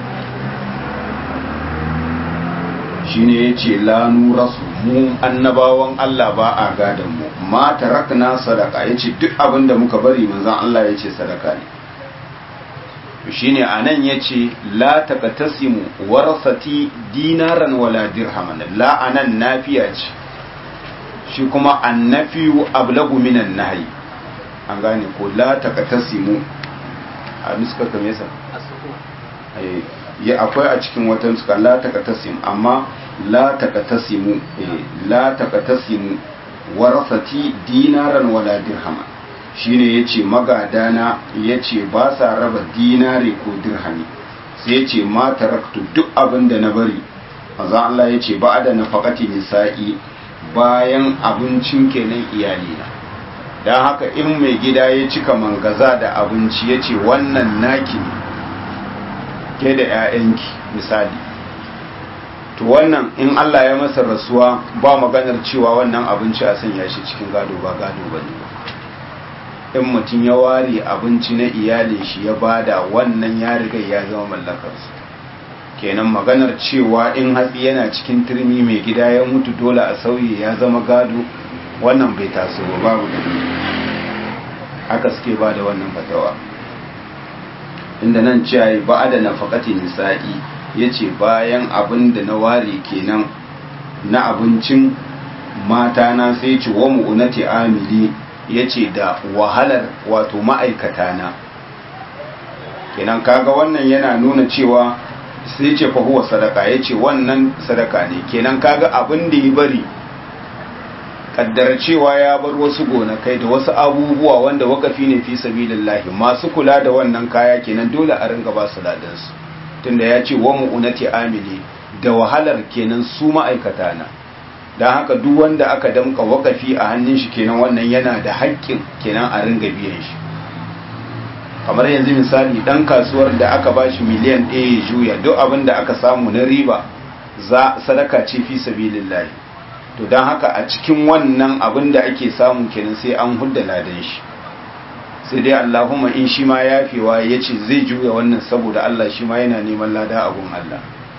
shi ne ya ce lanu rasu mu annabawan Allah ba a gadon mu ma tarakna sadaka ya ce duk abin da muka bari manzan Allah ya ce sadaka ne shi ne a nan ya ce la taqtasimu warasati dinaran wala dirhaman la anan nafiya ce shi kuma annafiyu ablagu minan nahyi an gane ko la taqtasimu a nuska kame yasa ya akwai a cikin wata nuska la taqtasim amma la taqtasimu la taqtasimu warasati dinaran wala dirhama shine yace magadana yace ba sa raba dinare ko dirhami sai yace ma taraktu duk abin da na bari manzo Allah yace ba da nafaqati nisa'i bayan abincin kenan iyalina don haka in mai gida ya cika mangaza da abinci ya ce wannan naki ne ke da 'ya'yanki misali to wannan in Allah ya masa rasuwa ba maganar cewa wannan abinci a sanya shi cikin gado ba gado ba ne in mutum ya ware abinci na iyalin shi ya bada wannan ya riga ya zama mallakarsu kenan maganar cewa in hatsi yana cikin turmi mai gida ya mutu dole a sauye ya zama gado wannan bai taso ba babu da haka suke ba da wannan fatawa inda nan ciyayi ba da nafakati nisa'i ya ce bayan abin da na ware kenan na abincin mata na sai ce wa mu'unati amili ya ce da wahalar wato ma'aikata na kenan kaga wannan yana nuna cewa sai ce fa huwa sadaka ya ce wannan sadaka ne kenan kaga abin da ya bari kaddara cewa ya bar wasu gonakai da wasu abubuwa wanda wakafi ne fi sabilillahi masu kula da wannan kaya kenan dole a ringa ba su ladan su tunda ya ce wa mu'unati amili da wahalar kenan su ma'aikata na don haka duk wanda aka damka wakafi a hannun shi kenan wannan yana da haƙƙin kenan a ringa biyan shi kamar yanzu misali dan kasuwar da aka ba shi miliyan ɗaya ya juya duk abin da aka samu na riba za sadaka ce fi sabilillahi to don haka a cikin wannan abin da ake samu kenan sai an hudda ladan shi sai dai Allahumma in shi ma yafewa ya ce zai juya wannan saboda Allah shi ma yana neman lada abun Allah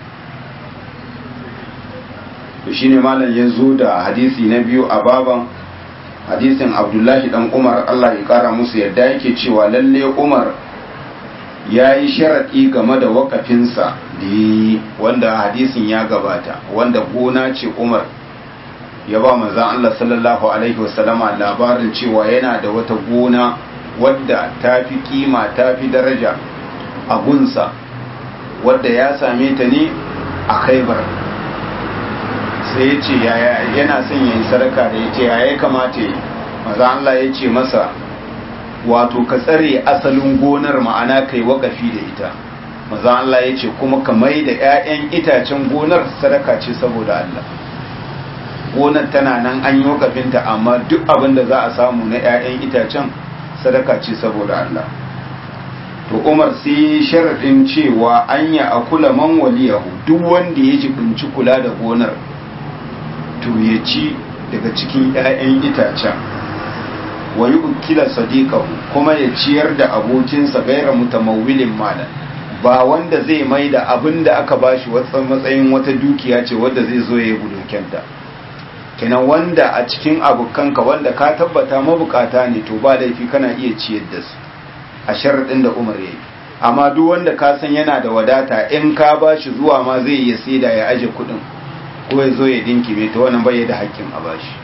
to shine malam ya zo da hadisi na biyu a baban hadisin abdullahi dan umar Allah ya kara musu yadda yake cewa lalle umar ya yi sharaɗi game da wakafinsa da yi wanda hadisin ya gabata wanda gona ce umar ya ba manzan Allah sallallahu alaihi wasallama labarin cewa yana da wata gona wadda ta fi kima ta fi daraja a gunsa wadda ya same ta ne a khaibar sai ya ce yana son yin sadaka da ya ce ya kamata yi maza Allah ya ce masa wato ka tsare asalin gonar ma'ana kai wakafi da ita maza Allah ya ce kuma ka mai da 'ya'yan itacen gonar sadaka ce saboda Allah gonar tana nan an yi wakafinta amma duk abin da za a samu na 'ya'yan itacen sadaka ce saboda Allah to umar sai sharaɗin cewa an yi a kula man waliyahu duk wanda ya jibinci kula da gonar to ya ci daga cikin 'ya'yan itacen wa yi ukila sadiqahu kuma ya ciyar da abokinsa gaira mutamawilin malan ba wanda zai mai da abin da aka bashi wata matsayin wata dukiya ce wadda zai zo ya yi budurkenta kenan wanda a cikin abokanka wanda ka tabbata mabukata ne to ba laifi kana iya ciyar da su a sharaɗin da umar ya yi amma duk wanda ka san yana da wadata in ka bashi zuwa ma zai iya saida ya aje kuɗin ko ya zo ya dinkime ta wannan bai da hakkin a bashi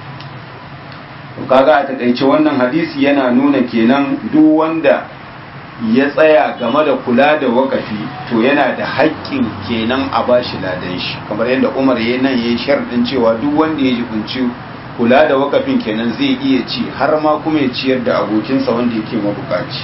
kaga a takaice wannan hadisi yana nuna kenan duk wanda ya tsaya game da kula da wakafi to yana da haƙƙin kenan a bashi ladan shi kamar yadda umar ya nan ya yi sharɗin cewa duk wanda ya jibinci kula da wakafin kenan zai iya ci har ma kuma ya ciyar da abokinsa wanda yake mabukaci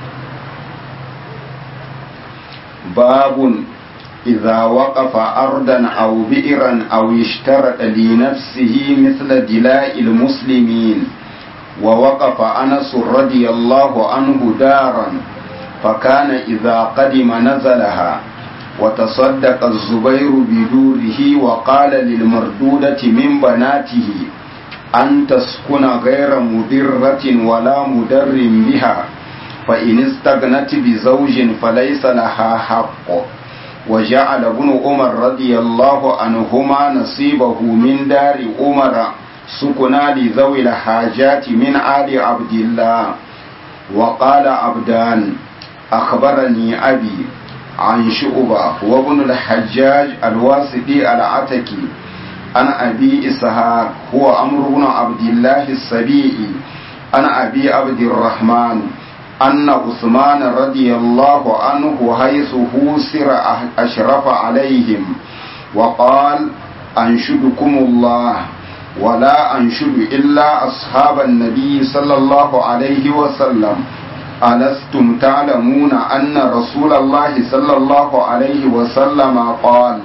babun إذا وقف أرضا أو بئرا أو اشترط لنفسه مثل دلاء المسلمين ووقف أنس رضي الله عنه دارا فكان إذا قدم نزلها وتصدق الزبير بدوره وقال للمردودة من بناته أن تسكن غير مضرة ولا مدر بها فإن استغنت بزوج فليس لها حق وجعل ابن عمر رضي الله عنهما نصيبه من دار عمر سكنا لذوي الحاجات من آل عبد الله وقال عبدان أخبرني أبي عن شعبة وابن الحجاج الواسطي العتكي عن أبي إسحاق هو أمر بن عبد الله السبيعي عن أبي عبد الرحمن أن عثمان رضي الله عنه حيث هوسر أشرف عليهم وقال أنشدكم الله ولا أنشد إلا أصحاب النبي صلى الله عليه وسلم ألستم تعلمون أن رسول الله صلى الله عليه وسلم قال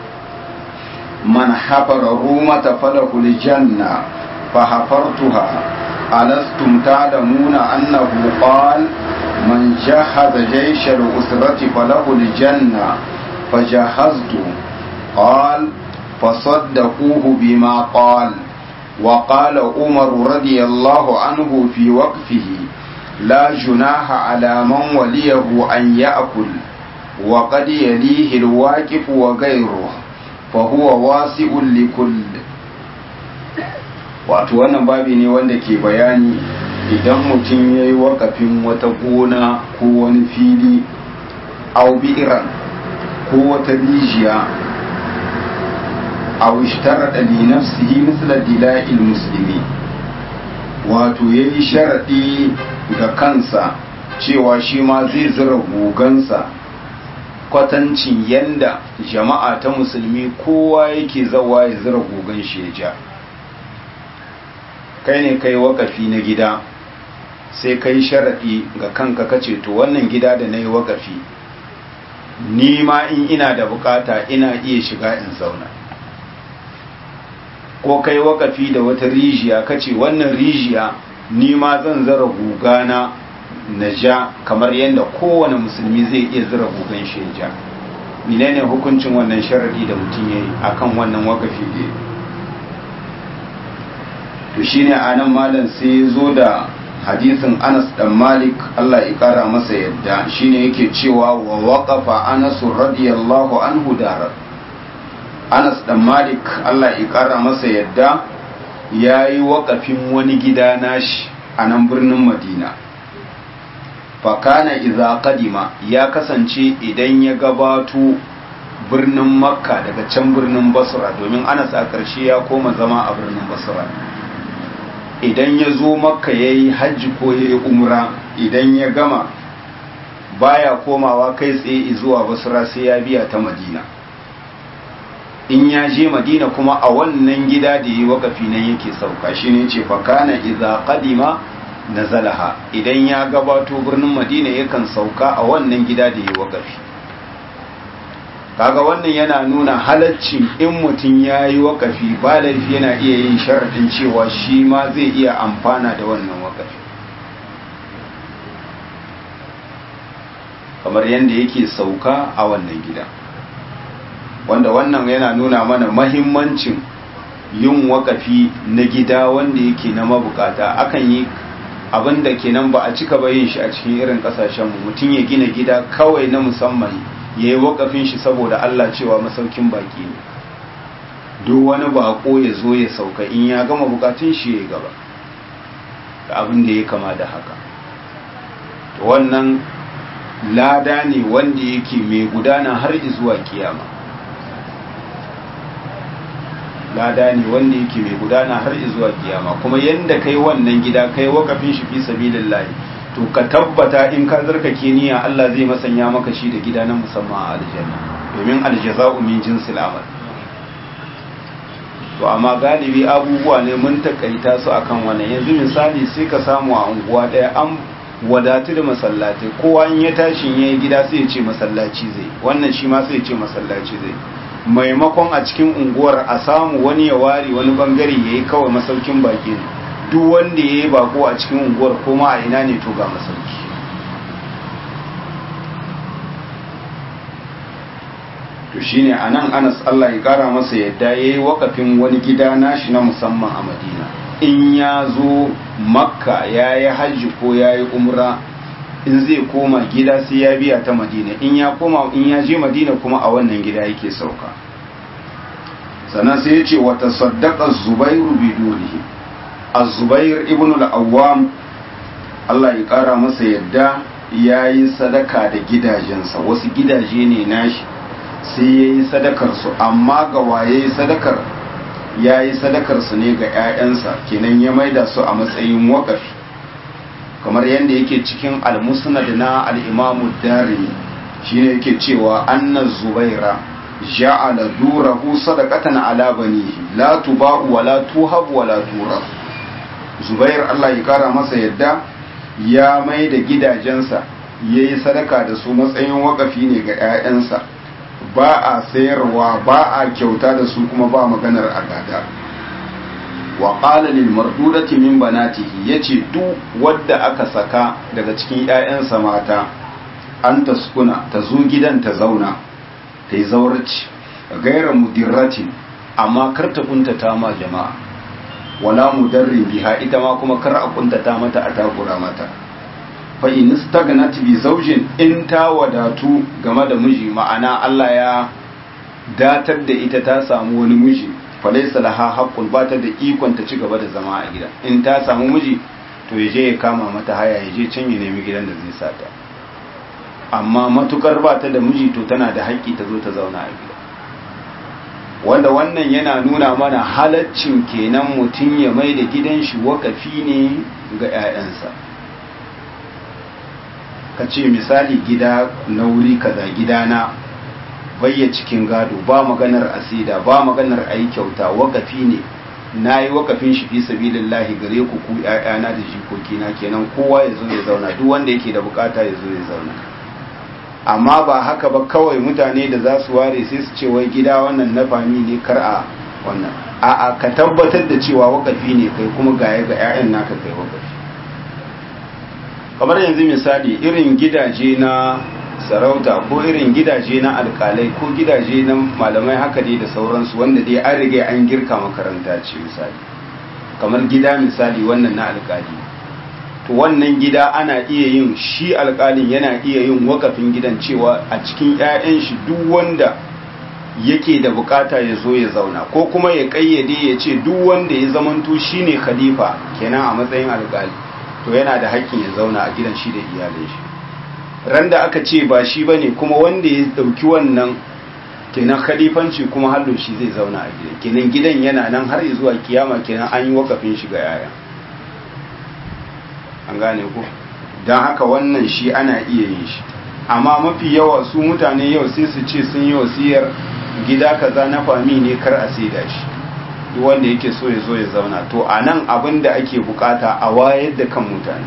من حفر رومة فله الجنة فحفرتها ألستم تعلمون أنه قال من جهز جيش الأسرة فله الجنة فجهزت قال فصدقوه بما قال وقال عمر رضي الله عنه في وقفه لا جناح على من وليه أن يأكل وقد يليه الواقف وغيره فهو واسع لكل wato wannan babi ne wanda ke bayani idan mutum ya yi wakafin wata gona ko wani fili au bi'iran ko wata rijiya au ishtarada li nafsihi misla dila'il muslimi wato ya yi sharaɗi ga kansa cewa shi ma zai zira gogansa kwatancin yanda jama'a ta musulmi kowa yake zawa ya zira gogan shi ya ja kai ne kai wakafi na gida sai kai sharaɗi ga kanka kace to wannan gida da na yi wakafi ni ma in ina da bukata ina iya shiga in zauna ko kai wakafi da wata rijiya kace wannan rijiya ni ma zan zara gugana na ja kamar yadda kowane musulmi zai iya zira gugan shi ja menene hukuncin wannan sharadi da mutum yayi akan wannan wakafi da to shine anan malam sai ya zo da hadisin Anas dan Malik Allah ya kara masa yadda shine yake cewa wa waqafa Anas radiyallahu anhu darar Anas dan Malik Allah ya kara masa yadda yayi waƙafin wani gida nashi a nan birnin Madina fakana idza qadima ya kasance idan ya gabato birnin Makka daga can birnin Basra domin Anas a ƙarshe ya koma zama a birnin Basra idan ya zo makka ya yi hajji ko ya yi umra idan ya gama baya komawa kai tsaye zuwa basra sai ya biya ta madina in ya je madina kuma a wannan gida da yi wakafi nan yake sauka shi ne ce fakana iza qadima nazalaha idan ya gabato birnin madina yakan sauka a wannan gida da yi wakafi kaga wannan yana nuna halaccin in mutum ya yi wakafi ba laifi yana iya yin sharaɗin cewa shi ma zai iya amfana da wannan wakafi kamar yadda yake sauka a wannan gida wanda wannan yana nuna mana mahimmancin yin wakafi na gida wanda yake na mabukata akan yi abin da kenan ba a cika ba yin shi a cikin irin kasashenmu mutum ya gina gida kawai na musamman ya yi wakafin shi saboda Allah cewa masaukin baki ne duk wani bako ya zo ya sauka in ya gama bukatun shi ya gaba da abin da ya kama da haka wannan lada ne wanda yake mai gudana har zuwa kiyama lada ne wanda yake mai gudana har zuwa kiyama kuma yanda kai wannan gida kai wakafin shi fi sabilillahi to ka tabbata in ka zarkake niyya Allah zai masanya maka shi da gida na musamman a aljanna domin aljaza'u min jinsil amal to amma galibi abubuwa ne mun takaita su akan wannan yanzu misali sai ka samu a unguwa daya an wadatu da masallatai kowa in ya tashi yayi gida sai ya ce masallaci zai wannan shi ma sai ya ce masallaci zai maimakon a cikin unguwar a samu wani ya ware wani bangare yayi kawai masaukin baki ne duk wanda ya yi bako a cikin unguwar koma a ina ne to ga masauki to shine a nan anas Allah ya kara masa yadda ya yi wakafin wani gida nashi na musamman a madina in ya zo makka ya yi hajji ko ya yi umra in zai koma gida sai ya biya ta madina in ya koma in ya je madina kuma a wannan gida yake sauka sannan sai ya ce wata saddaka zubairu bidonihi azubair ibn al-awwam Allah ya kara masa yadda ya yi sadaka da gidajensa wasu gidaje ne nashi sai ya yi sadakarsu amma ga waye sadakar ya yi sadakarsu ne ga 'ya'yansa kenan ya maida su a matsayin wakafi kamar yadda yake cikin al-musnad na al-imamu darimi shine yake cewa anna zubaira ja'ala durahu sadaqatan ala banihi la tuba'u wa la tuhab wa la turab zubair Allah ya kara masa yadda ya mai da gidajensa ya yi sadaka da su matsayin wakafi ne ga 'ya'yansa ba a sayarwa ba a kyauta da su kuma ba maganar agada wa qala lil mardudati min banatihi yace duk wadda aka saka daga cikin 'ya'yansa mata an taskuna ta zo gidan ta zauna ta yi zaurci gaira mudirratin amma kar ta kuntata ma jama'a wala mudarrin biha ita ma kuma kar a kuntata mata a takura mata fa in stagnat bi zawjin in ta wadatu game da miji ma'ana Allah ya datar da ita ta samu wani miji fa laysa laha haqqun ba ta da ikon ta ci gaba da zama a gida in ta samu miji to ya je ya kama mata haya ya je can ya nemi gidan da zai sata amma matukar ba ta da miji to tana da haƙƙi ta zo ta zauna a gida wanda wannan yana nuna mana halaccin kenan mutum ya mai da gidan shi wakafi ne ga 'ya'yansa ka ce misali gida na wuri kaza gidana bayya cikin gado ba maganar asida ba maganar ayi kyauta wakafi ne na yi wakafin shi fi sabilillahi gare ku ku 'ya'yana da jikokina kenan kowa ya zo ya zauna duk wanda yake da bukata ya zo ya zauna amma ba haka ba kawai mutane da za su ware sai su ce wai gida wannan na fami ne kar a wannan a'a ka tabbatar da cewa wakafi ne kai kuma gaya ga 'ya'yan naka kai wakafi kamar yanzu misali irin gidaje na sarauta ko irin gidaje na alkalai ko gidaje na malamai haka dai da sauransu wanda dai an riga an girka makaranta ce misali kamar gida misali wannan na alkali to wannan gida ana iya yin shi alkalin yana iya yin wakafin gidan cewa a cikin 'ya'yan shi duk wanda yake da bukata ya zo ya zauna ko kuma ya kayyade ya ce duk wanda ya zamanto shine khalifa kenan a matsayin alkali to yana da haƙƙin ya zauna a gidan shi da iyalai shi ran da aka ce ba shi bane kuma wanda ya dauki wannan kenan khalifanci kuma hallo shi zai zauna a gidan kenan gidan yana nan har zuwa kiyama kenan an yi wakafin shi ga yaya an gane ku don haka wannan shi ana iya yin shi amma mafi yawa su mutane yau sai su ce sun yi wasiyar gida kaza na fami ne kar a saida shi duk wanda yake so ya zo ya zauna to a nan abin da ake bukata a wayar da kan mutane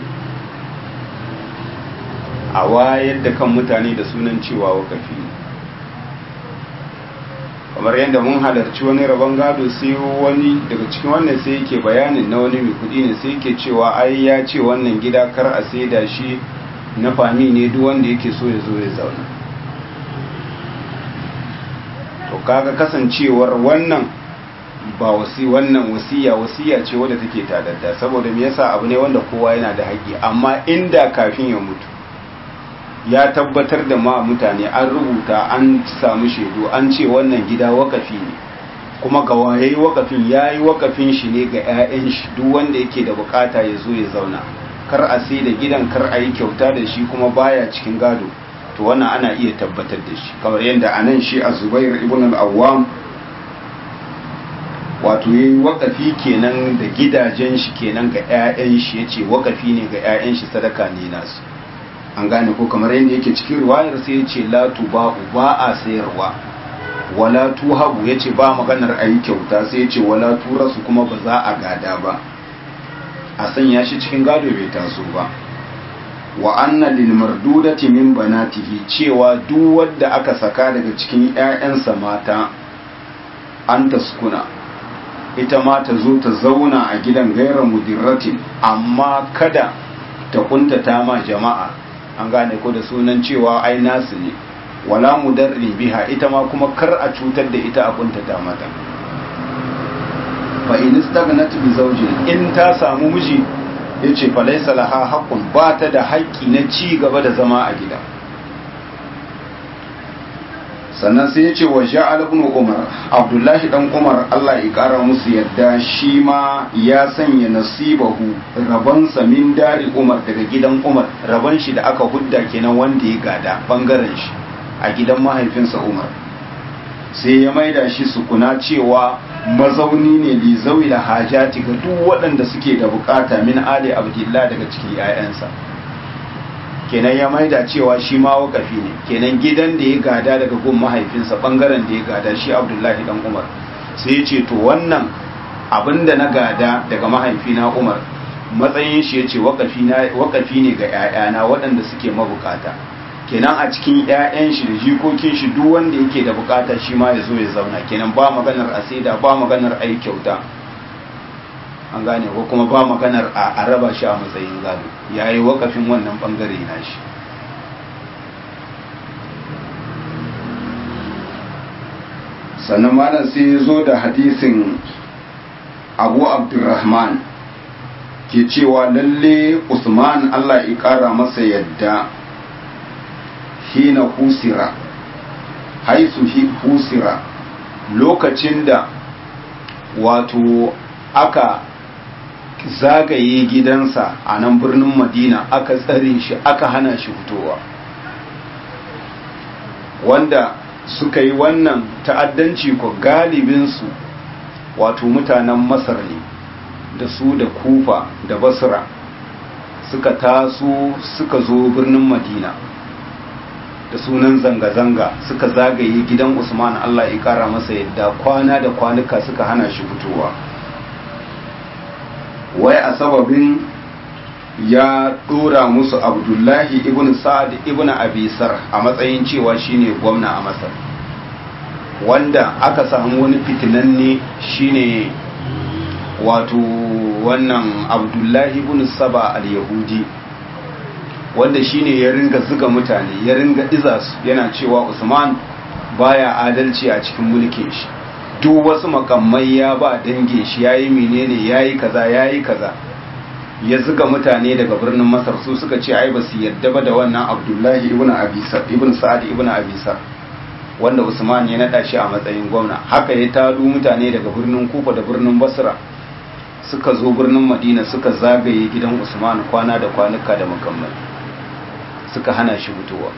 a wayar da kan mutane da sunan cewa wakafi ne kamar yadda mun halarci wani rabon gado sai wani daga cikin wannan sai yake bayanin na wani mai kudi ne sai yake cewa ai ya ce wannan gida kar a saida shi na fami ne duk wanda yake so ya zo ya zauna to kaga kasancewar wannan ba wasi wannan wasiya wasiya ce wadda take tadadda saboda me yasa abu ne wanda kowa yana da haƙƙi amma inda kafin ya mutu ya tabbatar da ma mutane an rubuta an samu shaidu an ce wannan gida wakafi ne kuma ga wayayi wakafin yayi wakafin shi ne ga 'ya'yan shi duk wanda yake da bukata ya zo ya zauna kar a sai da gidan kar a yi kyauta da shi kuma baya cikin gado to wannan ana iya tabbatar da shi kamar yadda anan shi a zubair ibn al-awwam wato yayi wakafi kenan da gidajen shi kenan ga 'ya'yan shi yace wakafi ne ga 'ya'yan shi sadaka ne nasu an gane ko kamar yadda yake cikin riwayar sai yace la tuba ba a sayarwa wala tuhabu yace ba maganar ayi kyauta sai yace wala turasu kuma ba za a gada ba a sanya shi cikin gado bai taso ba wa anna lil mardudati min banatihi cewa duk wanda aka saka daga cikin ƴaƴansa mata an taskuna ita ma ta zo ta zauna a gidan gairar mudirratin amma kada ta kuntata ma jama'a an gane ko da sunan cewa ai nasu ne wala mudarrin biha ita ma kuma kar a cutar da ita a kuntata mata fa in istagnat bi zawjin in ta samu miji yace fa laysa laha haqqun ba ta da haƙƙi na ci gaba da zama a gida sannan sai yace wa ja'al ibn umar abdullahi dan umar Allah ya kara musu yadda shi ma ya sanya nasibahu raban sa min dari umar daga gidan umar raban shi da aka hudda kenan wanda ya gada bangaren shi a gidan mahaifinsa umar sai ya maida shi sukuna cewa mazauni ne li zawila hajati ga duk waɗanda suke da bukata min ali abdullah daga cikin 'ya'yansa kenan ya maida cewa shi ma wakafi ne kenan gidan da ya gada daga gun mahaifinsa bangaren da ya gada shi abdullahi dan umar sai ya ce to wannan abin da na gada daga mahaifina umar matsayin shi ya ce wakafi ne ga 'ya'yana waɗanda suke mabukata kenan a cikin 'ya'yan shi da jikokin shi duk wanda yake da bukata shi ma ya zo ya zauna kenan ba maganar asida ba maganar ai kyauta an gane ko kuma ba maganar a raba shi a matsayin gado yayi wakafin wannan bangare na shi sannan malam sai ya zo da hadisin abu abdurrahman ke cewa lalle usman allah ya kara masa yadda hina husira haisu husira lokacin da wato aka zagaye gidansa a nan birnin madina aka tsare shi aka hana shi fitowa wanda suka yi wannan ta'addanci ko galibinsu wato mutanen masar ne da su da kufa da basra suka taso suka zo birnin madina da sunan zanga-zanga suka zagaye gidan usman allah ya kara masa yadda kwana da kwanuka suka hana shi fitowa wai a sababin ya dora musu abdullahi ibn sa'ad ibn abisar a matsayin cewa shine gwamna a masar wanda aka samu wani fitinanne shine wato wannan abdullahi ibn saba al-yahudi wanda shine ya ringa zuga mutane ya ringa iza su yana cewa usman baya adalci a cikin mulkin shi duk wasu makamai ya ba dange shi yayi menene yayi kaza yayi kaza ya zuga mutane daga birnin masar su suka ce ai ba su yadda ba da wannan abdullahi ibn abisar ibn sa'ad ibn abisar wanda usman ya nada shi a matsayin gwamna haka ya tado mutane daga birnin kufa da birnin basra suka zo birnin madina suka zagaye gidan usman kwana da kwanuka da makamai suka hana shi fitowa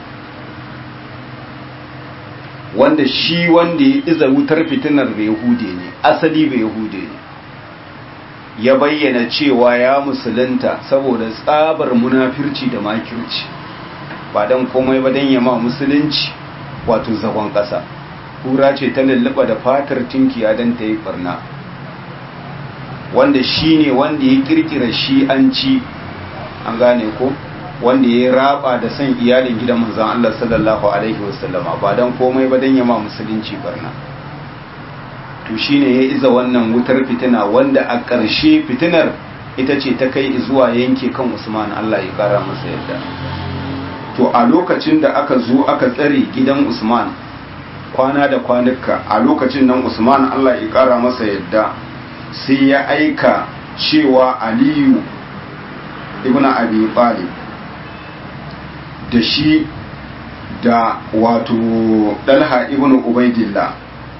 wanda shi wanda ya iza wutar fitinar bai yahude ne asali bai yahude ne ya bayyana cewa ya musulunta saboda tsabar munafirci da makirci ba don komai ba don yama musulunci wato zagon ƙasa kura ce ta lulluɓa da fatar tinkiya don ta yi barna wanda shi ne wanda ya kirkira shi an ci an gane ko wanda ya raba da son iyalin gidan manzan Allah sallallahu alaihi wasallama ba don komai ba don yama musulunci barna to shine ya iza wannan wutar fitina wanda a ƙarshe fitinar ita ce ta kai zuwa yanke kan Usman Allah ya kara masa yadda to a lokacin da aka zo aka tsare gidan Usman kwana da kwanuka a lokacin nan Usman Allah ya kara masa yadda sai ya aika cewa Aliyu ibn Abi Talib da shi da wato Dalha ibn Ubaidillah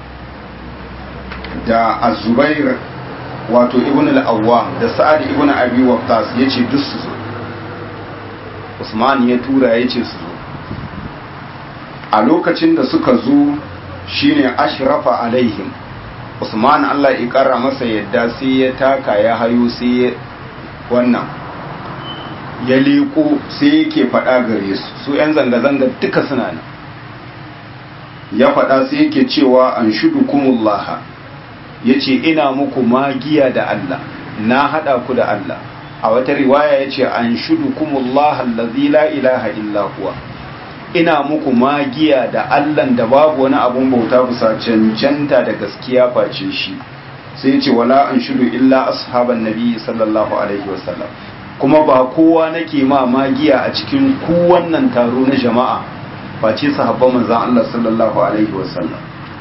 da azubair wato ibn al-awwam da sa'ad ibn abi waqqas yace duk su zo usman ya tura yace su zo a lokacin da suka zo shine ashrafa alaihim usman Allah ya kara masa yadda sai ya taka ya hayo sai ya wannan ya leko sai yake faɗa gare su su 'yan zanga-zanga duka suna nan ya faɗa sai yake cewa an shudu kumullaha ya ce ina muku magiya da Allah na haɗa ku da Allah a wata riwaya ya ce an shudu kumullaha allazi la ilaha illa huwa ina muku magiya da Allah da babu wani abun bauta kusa cancanta da gaskiya face shi sai ya ce wala an shudu illa ashaban nabi sallallahu alaihi wasallam kuma ba kowa nake ma magiya a cikin ku wannan taro na jama'a face sahabban manzon Allah sallallahu alaihi wasallam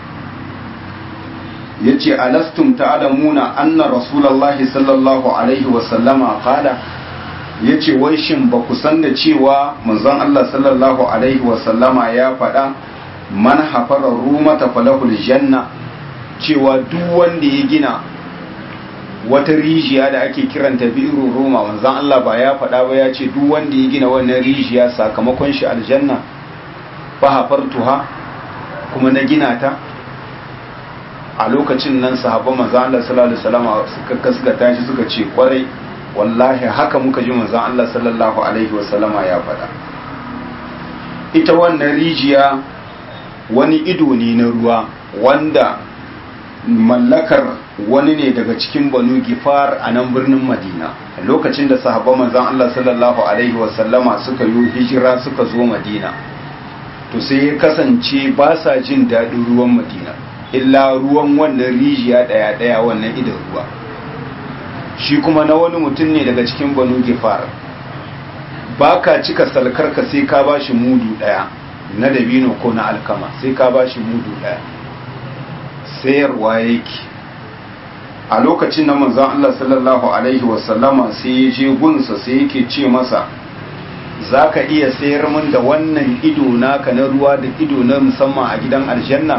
yace alastum ta'lamuna anna rasulullahi sallallahu alaihi wasallama qala yace wai shin ba ku san da cewa manzon Allah sallallahu alaihi wasallama ya faɗa man hafara rumata falahul janna cewa duk wanda ya gina wata rijiya da ake kiranta bi'ru roma manzon Allah ba ya faɗa ba ya ce duk wanda ya gina wannan rijiya sakamakon shi aljanna fa hafartuha kuma na gina ta a lokacin nan sahabban manzon Allah sallallahu alaihi wasallam suka kaskata shi suka ce kwarai wallahi haka muka ji manzon Allah sallallahu alaihi wasallama ya faɗa ita wannan rijiya wani ido ne na ruwa wanda mallakar wani ne daga cikin banu gifar a nan birnin madina lokacin da sahabban manzon Allah sallallahu alaihi wasallama suka yi hijira suka zo madina to sai ya kasance ba sa jin daɗin ruwan madina illa ruwan wannan rijiya ɗaya ɗaya wannan idan ruwa shi kuma na wani mutum ne daga cikin banu gifar ba ka cika salkarka sai ka ba shi mudu ɗaya na dabino ko na alkama sai ka ba shi mudu ɗaya sayarwa yake a lokacin na manzan Allah sallallahu Alaihi wasallama sai ya je gunsa sai yake ce masa za ka iya sayar min da wannan ido naka na ruwa da ido na musamman a gidan aljanna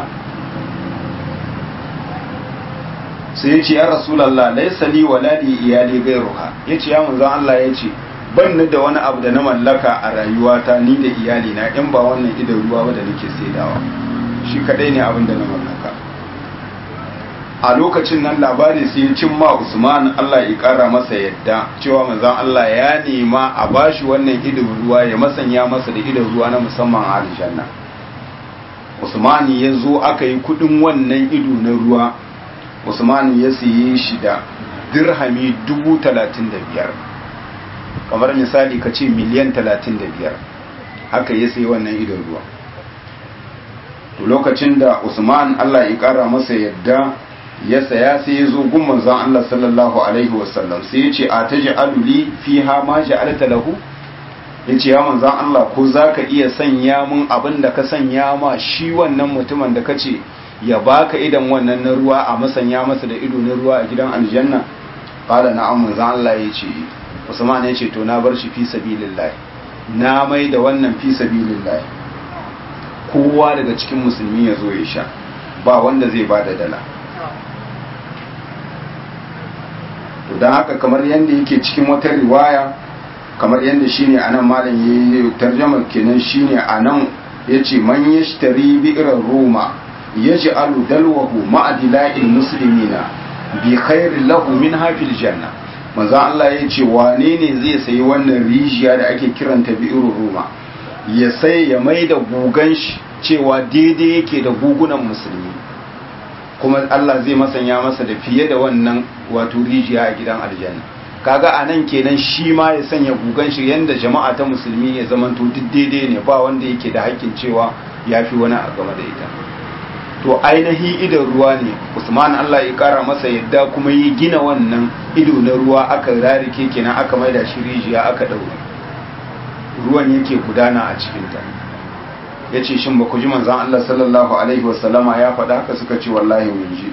sai ya ce ya rasulallah laisa li wala li iyali gairuha ya ce ya manzan Allah ya ce ban ni da wani abu da na mallaka a rayuwata ni da iyalina in ba wannan idon ruwa ba da nake saidawa shi kadai ne abin da na mallaka a lokacin nan labari sai ya cimma Usman Allah ya kara masa yadda cewa manzon Allah ya nema a bashi wannan idon ruwa ya masanya masa da idon ruwa na musamman a aljanna Usman ya zo aka yi kudin wannan ido na ruwa Usman ya siye shi da dirhami dubu talatin da biyar kamar misali ka ce miliyan talatin da biyar haka ya sayi wannan idon ruwa to lokacin da Usman Allah ya kara masa yadda ya saya sai ya zo gun manzon Allah sallallahu alaihi wasallam sai ya ce a taj'alu li fiha ma ja'alta lahu yace ya manzon Allah ko zaka iya sanya mun abin da ka sanya ma shi wannan mutumin da kace ya baka idan wannan na ruwa a masanya masa da ido na ruwa a gidan aljanna qala na'am manzon Allah yace Usman yace to na bar shi fi sabilillah na mai da wannan fi sabilillah kowa daga cikin musulmi ya zo ya sha ba wanda zai bada dala to don haka kamar yadda yake cikin wata riwaya kamar yadda shine anan malam yayi tarjama kenan shine anan yace man yashtari bi'ran roma yaj'alu dalwahu ma'a dila'il muslimina bi khairin lahu min hafil janna manzo Allah yace wane ne zai sayi wannan rijiya da ake kiranta bi'rul roma ya sai ya maida gugan shi cewa daidai yake da gugunan musulmi kuma Allah zai masanya masa da fiye da wannan wato rijiya a gidan aljanna kaga a nan kenan shi ma ya sanya gugan shi yanda jama'a ta musulmi ya zamanto duk daidai ne ba wanda yake da hakkin cewa ya fi wani a game da ita to ainihi idan ruwa ne usman Allah ya kara masa yadda kuma ya gina wannan ido na ruwa aka rarike kenan aka maida shi rijiya aka daure ruwan yake gudana a cikinta ya ce shin ba ku ji manzan Allah sallallahu Alaihi wasallama ya faɗa haka suka ce wallahi mun ji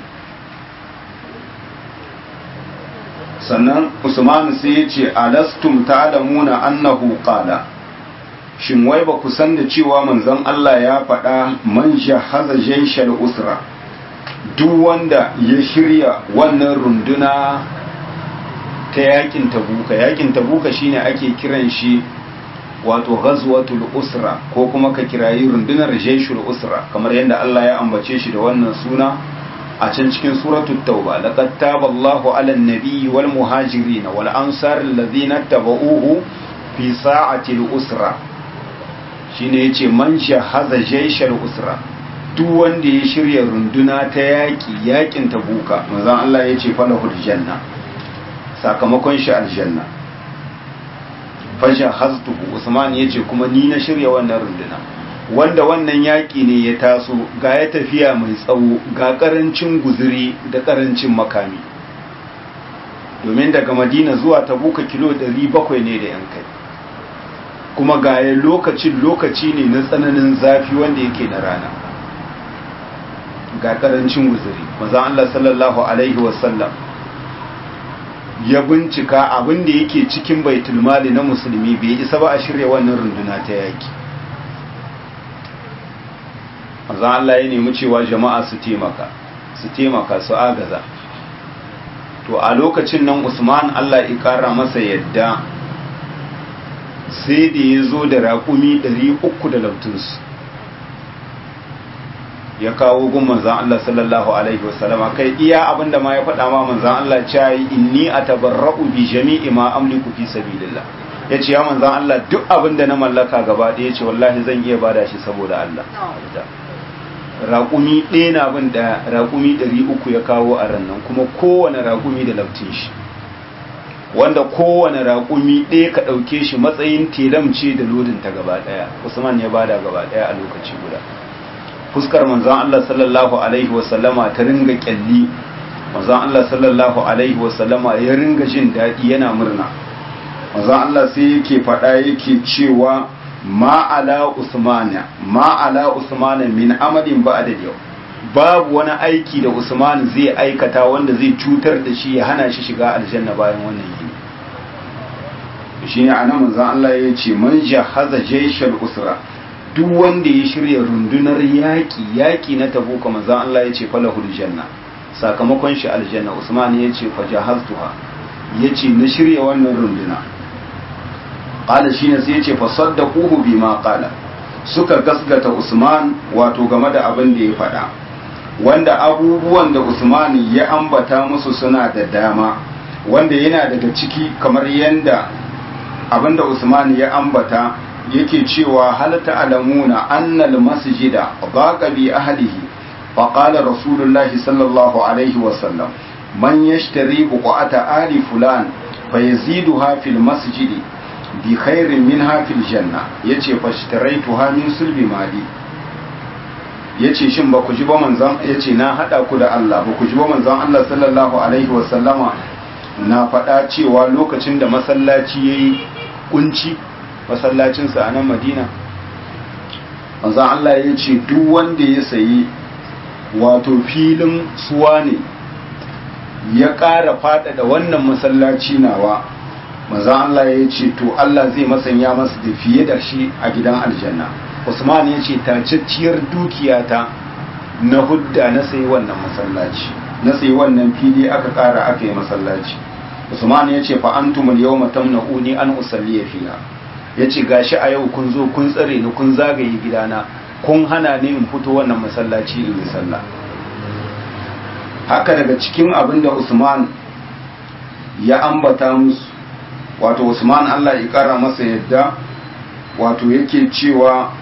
sannan usman sai ya ce alastum ta'lamuna annahu qala shin wai ba ku san da cewa manzan Allah ya faɗa man jahaza jaishal usra duk wanda ya shirya wannan runduna ta yakin tabuka yakin tabuka shine ake kiran shi wato ghazwatul usra ko kuma ka kirayi rundunar jaishul usra kamar yadda Allah ya ambace shi da wannan suna a can cikin suratul tauba laqad taballahu 'alan nabiyyi wal muhajirin wal ansar alladhina tabauhu fi sa'atil usra shine yace man shahaza jaishul usra duk wanda ya shirya runduna ta yaki yakin tabuka manzon Allah yace falahul janna sakamakon shi aljanna fasha haztuhu usman yace kuma ni na shirya wannan runduna wanda wannan yaki ne ya taso ga ya tafiya mai tsawo ga karancin guzuri da karancin makami domin daga madina zuwa tabuka kilo 700 ne da yan kai kuma ga ya lokacin lokaci ne na tsananin zafi wanda yake na rana ga karancin guzuri maza Allah sallallahu alaihi wasallam ya bincika abin da yake cikin baitul mali na musulmi bai isa ba a shirya wannan runduna ta yaki manzo Allah ya nemi cewa jama'a su taimaka su taimaka su agaza to a lokacin nan Usman Allah ya kara masa yadda sai da ya zo da raƙumi 300 da lautunsu ya kawo gun manzan Allah sallallahu alaihi wasallama kai iya abinda ma ya faɗa ma manzan Allah cewa inni atabarra'u bi jami'i ma amliku fi sabilillah yace ya manzan Allah duk abinda na mallaka gaba ɗaya yace wallahi zan iya bada shi saboda Allah raƙumi ɗaya na bin da raƙumi ɗari uku ya kawo a rannan kuma kowane raƙumi da laftin shi wanda kowane raƙumi ɗaya ka ɗauke shi matsayin telamce da lodin ta gaba ɗaya usman ya bada gaba ɗaya a lokaci guda fuskar manzon Allah sallallahu alaihi wasallama ta ringa kyalli manzon Allah sallallahu alaihi wasallama ya ringa jin daɗi yana murna manzon Allah sai yake faɗa yake cewa ma ala usmana ma ala usmana min amalin ba'da yau babu wani aiki da usman zai aikata wanda zai cutar da shi ya hana shi shiga aljanna bayan wannan yini shine anan manzon Allah ya ce man jahaza jaishal usra duk wanda ya shirya rundunar yaƙi yaƙi na tabuka manzan Allah ya ce falahul janna sakamakon shi aljanna usman ya ce fajahaztuha ya ce na shirya wannan runduna ƙala shi ne sai ya ce fasaddaquhu bima qala suka gasgata usman wato game da abin da ya faɗa wanda abubuwan da usman ya ambata musu suna da dama wanda yana daga ciki kamar yanda abin da usman ya ambata yake cewa hal ta'lamuna anna al-masjida daqa bi ahlihi fa qala rasulullahi sallallahu alaihi wa sallam man yashtari buqata ali fulan fayaziduha fil masjidi bi khairin minha fil janna yace fashtaraituha min sulbi mali yace shin ba ku ji ba manzon yace na hada ku da Allah ba ku ji ba manzon Allah sallallahu alaihi wasallama na faɗa cewa lokacin da masallaci yayi kunci masallacin sa a nan Madina manzon Allah yace duk wanda ya sayi wato filin suwa ne ya ƙara faɗaɗa wannan masallaci nawa manzon Allah ya ce to Allah zai masanya masa da fiye da shi a gidan aljanna Usman ya ce tacacciyar dukiyata na hudda na sayi wannan masallaci na sayi wannan fili aka ƙara aka yi masallaci Usman ya ce fa antumul yawma tamna'uni an usalli fiha ya ce gashi a yau kun zo kun tsare ni kun zagaye gidana kun hana ni in fito wannan masallaci in yi sallah haka daga cikin abin da Usman ya ambata musu wato Usman Allah ya kara masa yadda wato yake cewa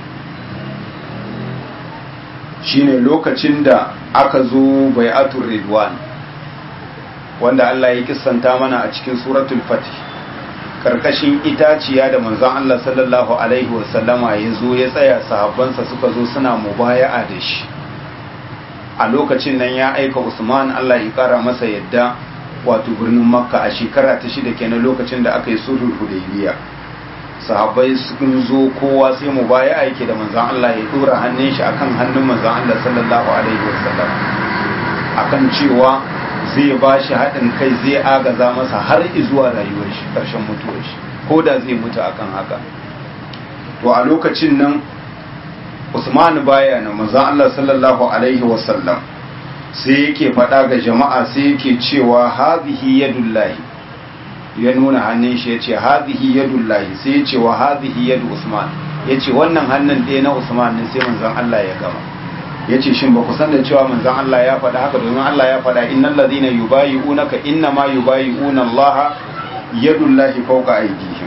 shine lokacin da aka zo bai'atul ridwan wanda Allah ya kissanta mana a cikin suratul fatih karkashin itaciya da manzon Allah sallallahu alaihi wasallama ya zo ya tsaya sahabbansa suka zo suna mubaya'a da shi a lokacin nan ya aika Usman Allah ya kara masa yadda wato birnin Makka a shekara ta shida kenan lokacin da aka yi sulhul Hudaybiya sahabbai sun zo kowa sai mubaya'a yake da manzon Allah ya dora hannun shi akan hannun manzon Allah sallallahu alaihi wasallam akan cewa zai ba shi haɗin kai zai agaza masa har zuwa rayuwar shi ƙarshen mutuwar shi ko da zai mutu akan haka to a lokacin nan Usman baya na manzon Allah sallallahu alaihi wasallam sai yake faɗa ga jama'a sai yake cewa hadhihi yadullahi ya nuna hannun shi yace hadhihi yadullahi sai yace wa hadhihi yadu Usman yace wannan hannun ɗaya na Usman ne sai manzon Allah ya gama ya ce shin ba ku san da cewa manzon Allah ya faɗa haka domin Allah ya faɗa innal ladhina yubayi'unaka inna ma yubayi'una Allah yadullahi fawqa aydihim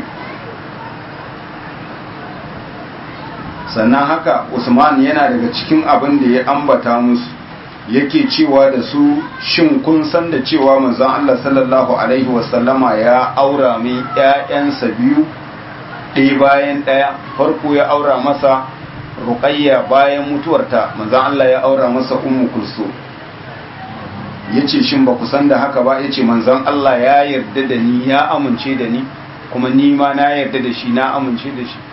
sannan haka Usman yana daga cikin abin da ya ambata musu yake cewa da su shin kun san da cewa manzon Allah sallallahu alaihi wasallama ya aura mai ƴaƴansa biyu ɗaya bayan ɗaya farko ya aura masa ruqayya bayan mutuwarta manzon Allah ya aura masa ummu kulsum yace shin ba ku san da haka ba yace manzon Allah ya yarda da ni ya amince da ni kuma ni ma na yarda da shi na amince da shi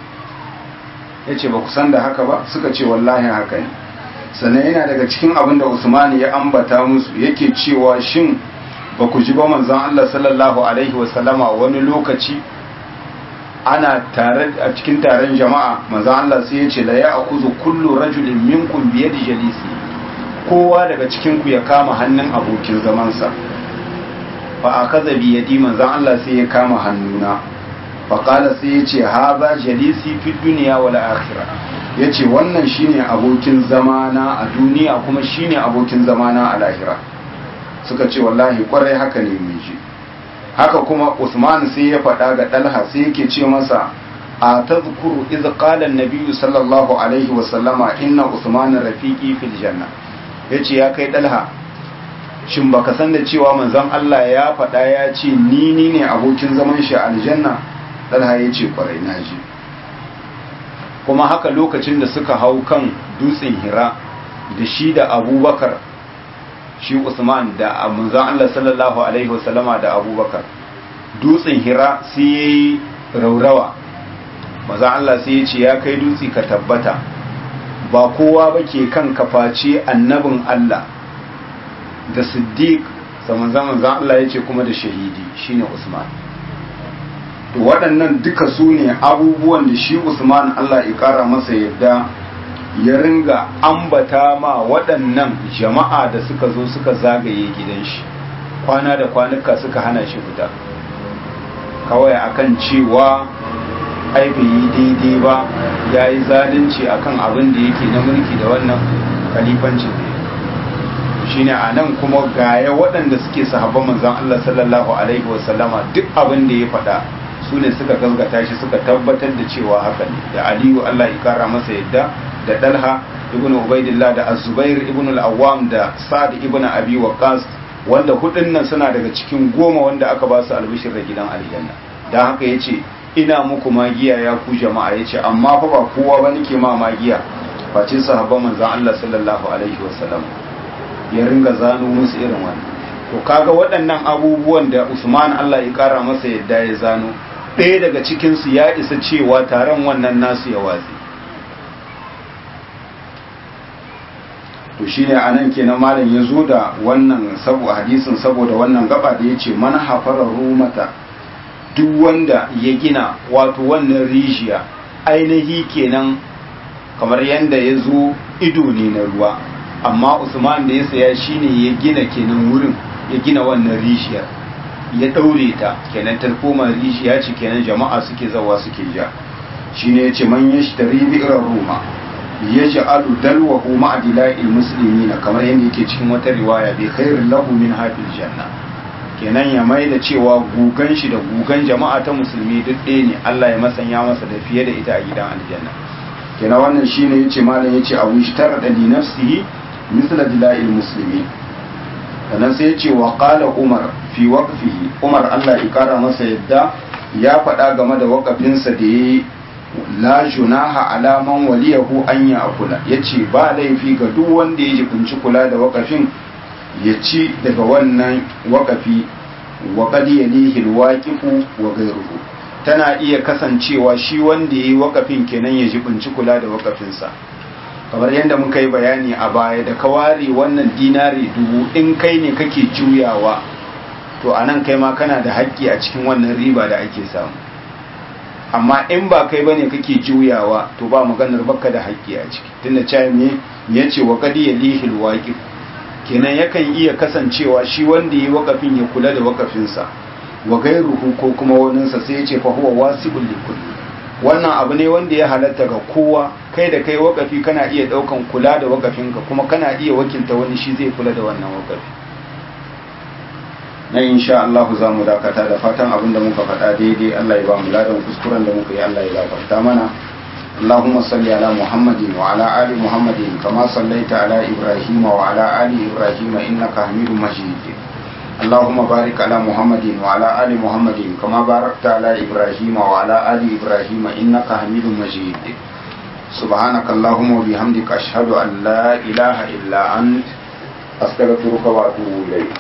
yace ba ku san da haka ba suka ce wallahi haka ne sannan yana daga cikin abin da Usman ya ambata musu yake cewa shin ba ku ji ba manzon Allah sallallahu alaihi wasallama wani lokaci ana tare a cikin taron jama'a maza Allah sai ya ce la ya akuzu kullu rajulin minkum bi yadi jalisi kowa daga cikin ku ya kama hannun abokin zamansa fa akaza bi yadi manzon Allah sai ya kama hannuna fa qala sai ya ce hadha jalisi fi dunya wal akhirah yace wannan shine abokin zamana a duniya kuma shine abokin zamana a lahira suka ce wallahi kwarai haka ne mun ji haka kuma Usman sai ya faɗa ga Dalha sai yake ce masa a tazkuru iz qala an-nabiy sallallahu alaihi wa sallama inna Usman rafiqi fil janna yace ya kai Dalha shin baka san da cewa manzon Allah ya faɗa ya ce ni ni ne abokin zaman shi a aljanna Dalha yace kwarai naji kuma haka lokacin da suka hau kan dutsen Hira da shi da Abubakar shi Usman da manzon Allah sallallahu alaihi wasallama da Abubakar dutsen Hira sai yayi raurawa manzon Allah sai ya ce ya kai dutse ka tabbata ba kowa bake kan kafaci annabin Allah da Siddiq zaman zaman Allah ya ce kuma da shahidi shine Usman to waɗannan duka su ne abubuwan da shi Usman Allah ya ƙara masa yadda ya ringa ambata ma waɗannan jama'a da suka zo suka zagaye gidan shi kwana da kwanuka suka hana shi fita kawai akan cewa ai bai yi daidai ba ya yi zalunci akan abin da yake na mulki da wannan kalifancin da shine a nan kuma gaya waɗanda suke sahabban manzan Allah sallallahu alaihi wasallama duk abin da ya faɗa su ne suka gazgata shi suka tabbatar da cewa haka ne da aliyu Allah ya kara masa yadda da dalha ibn ubaidillah da azubair ibn al-awwam da sa'ad ibn abi waqas wanda hudun nan suna daga cikin goma wanda aka ba su albishir da gidan aljanna dan haka yace ina muku magiya ya ku jama'a yace amma fa ba kowa ba nake ma magiya face sahabban manzon Allah sallallahu alaihi wasallam ya ringa zano musu irin wannan to kaga waɗannan abubuwan da Usman Allah ya kara masa yadda ya zano ɗaya daga cikin su ya isa cewa taron wannan nasu ya watsi to shine anan kenan malam ya zo da wannan sabu hadisin saboda wannan gaba da yace man hafara rumata duk wanda ya gina wato wannan rijiya ainihi kenan kamar yadda ya zo ido ne na ruwa amma usman da ya saya shine ya gina kenan wurin ya gina wannan rijiyar ya daure ta kenan ta koma rijiya ce kenan jama'a suke zawa suke ja shine ya ce man yashtari bi'rar ruma ya ja'alu dalwahu ma'adila'il muslimina kamar yadda yake cikin wata riwaya bi khairin lahu min hafil janna kenan ya mai da cewa gugan shi da gugan jama'a ta musulmi duk ɗaya ne Allah ya masanya masa da fiye da ita a gidan aljanna kenan wannan shine yace malam yace abu ishtara da li nafsihi misla dila'il muslimi sannan sai yace wa qala umar fi waqfihi umar Allah ya kara masa yadda ya faɗa game da waqafinsa da yayi la junaha ala man waliyahu an ya akula yace ba laifi ga duk wanda ya jibinci kula da wakafin ya ci daga wannan wakafi wa qad yalihi alwaqifu wa ghayruhu tana iya kasancewa shi wanda yayi wakafin kenan ya jibinci kula da wakafinsa kamar yadda muka yi bayani a baya da ka ware wannan dinari dubu in kai ne kake juyawa to anan kai ma kana da haƙƙi a cikin wannan riba da ake samu amma in ba kai bane kake juyawa to ba maganar baka da haƙƙi a ciki tunda cewa me yace wa qad yalihil waqif kenan yakan iya kasancewa shi wanda yi wakafin ya kula da wakafinsa wa gairuhu ko kuma waninsa sai yace fa huwa wasi'ul likul wannan abu ne wanda ya halatta ga kowa kai da kai wakafi kana iya daukan kula da wakafinka kuma kana iya wakilta wani shi zai kula da wannan wakafi na insha Allah za mu dakata da fatan abin da muka faɗa daidai Allah ya ba mu ladan kuskuren da muka yi Allah ya gafarta mana اللهم صل على محمد وعلى آل محمد كما صليت على إبراهيم وعلى آل إبراهيم إنك حميد مجيد اللهم بارك على محمد وعلى آل محمد كما باركت على إبراهيم وعلى آل إبراهيم إنك حميد مجيد سبحانك اللهم وبحمدك أشهد أن لا إله إلا أنت أستغفرك وأتوب إليك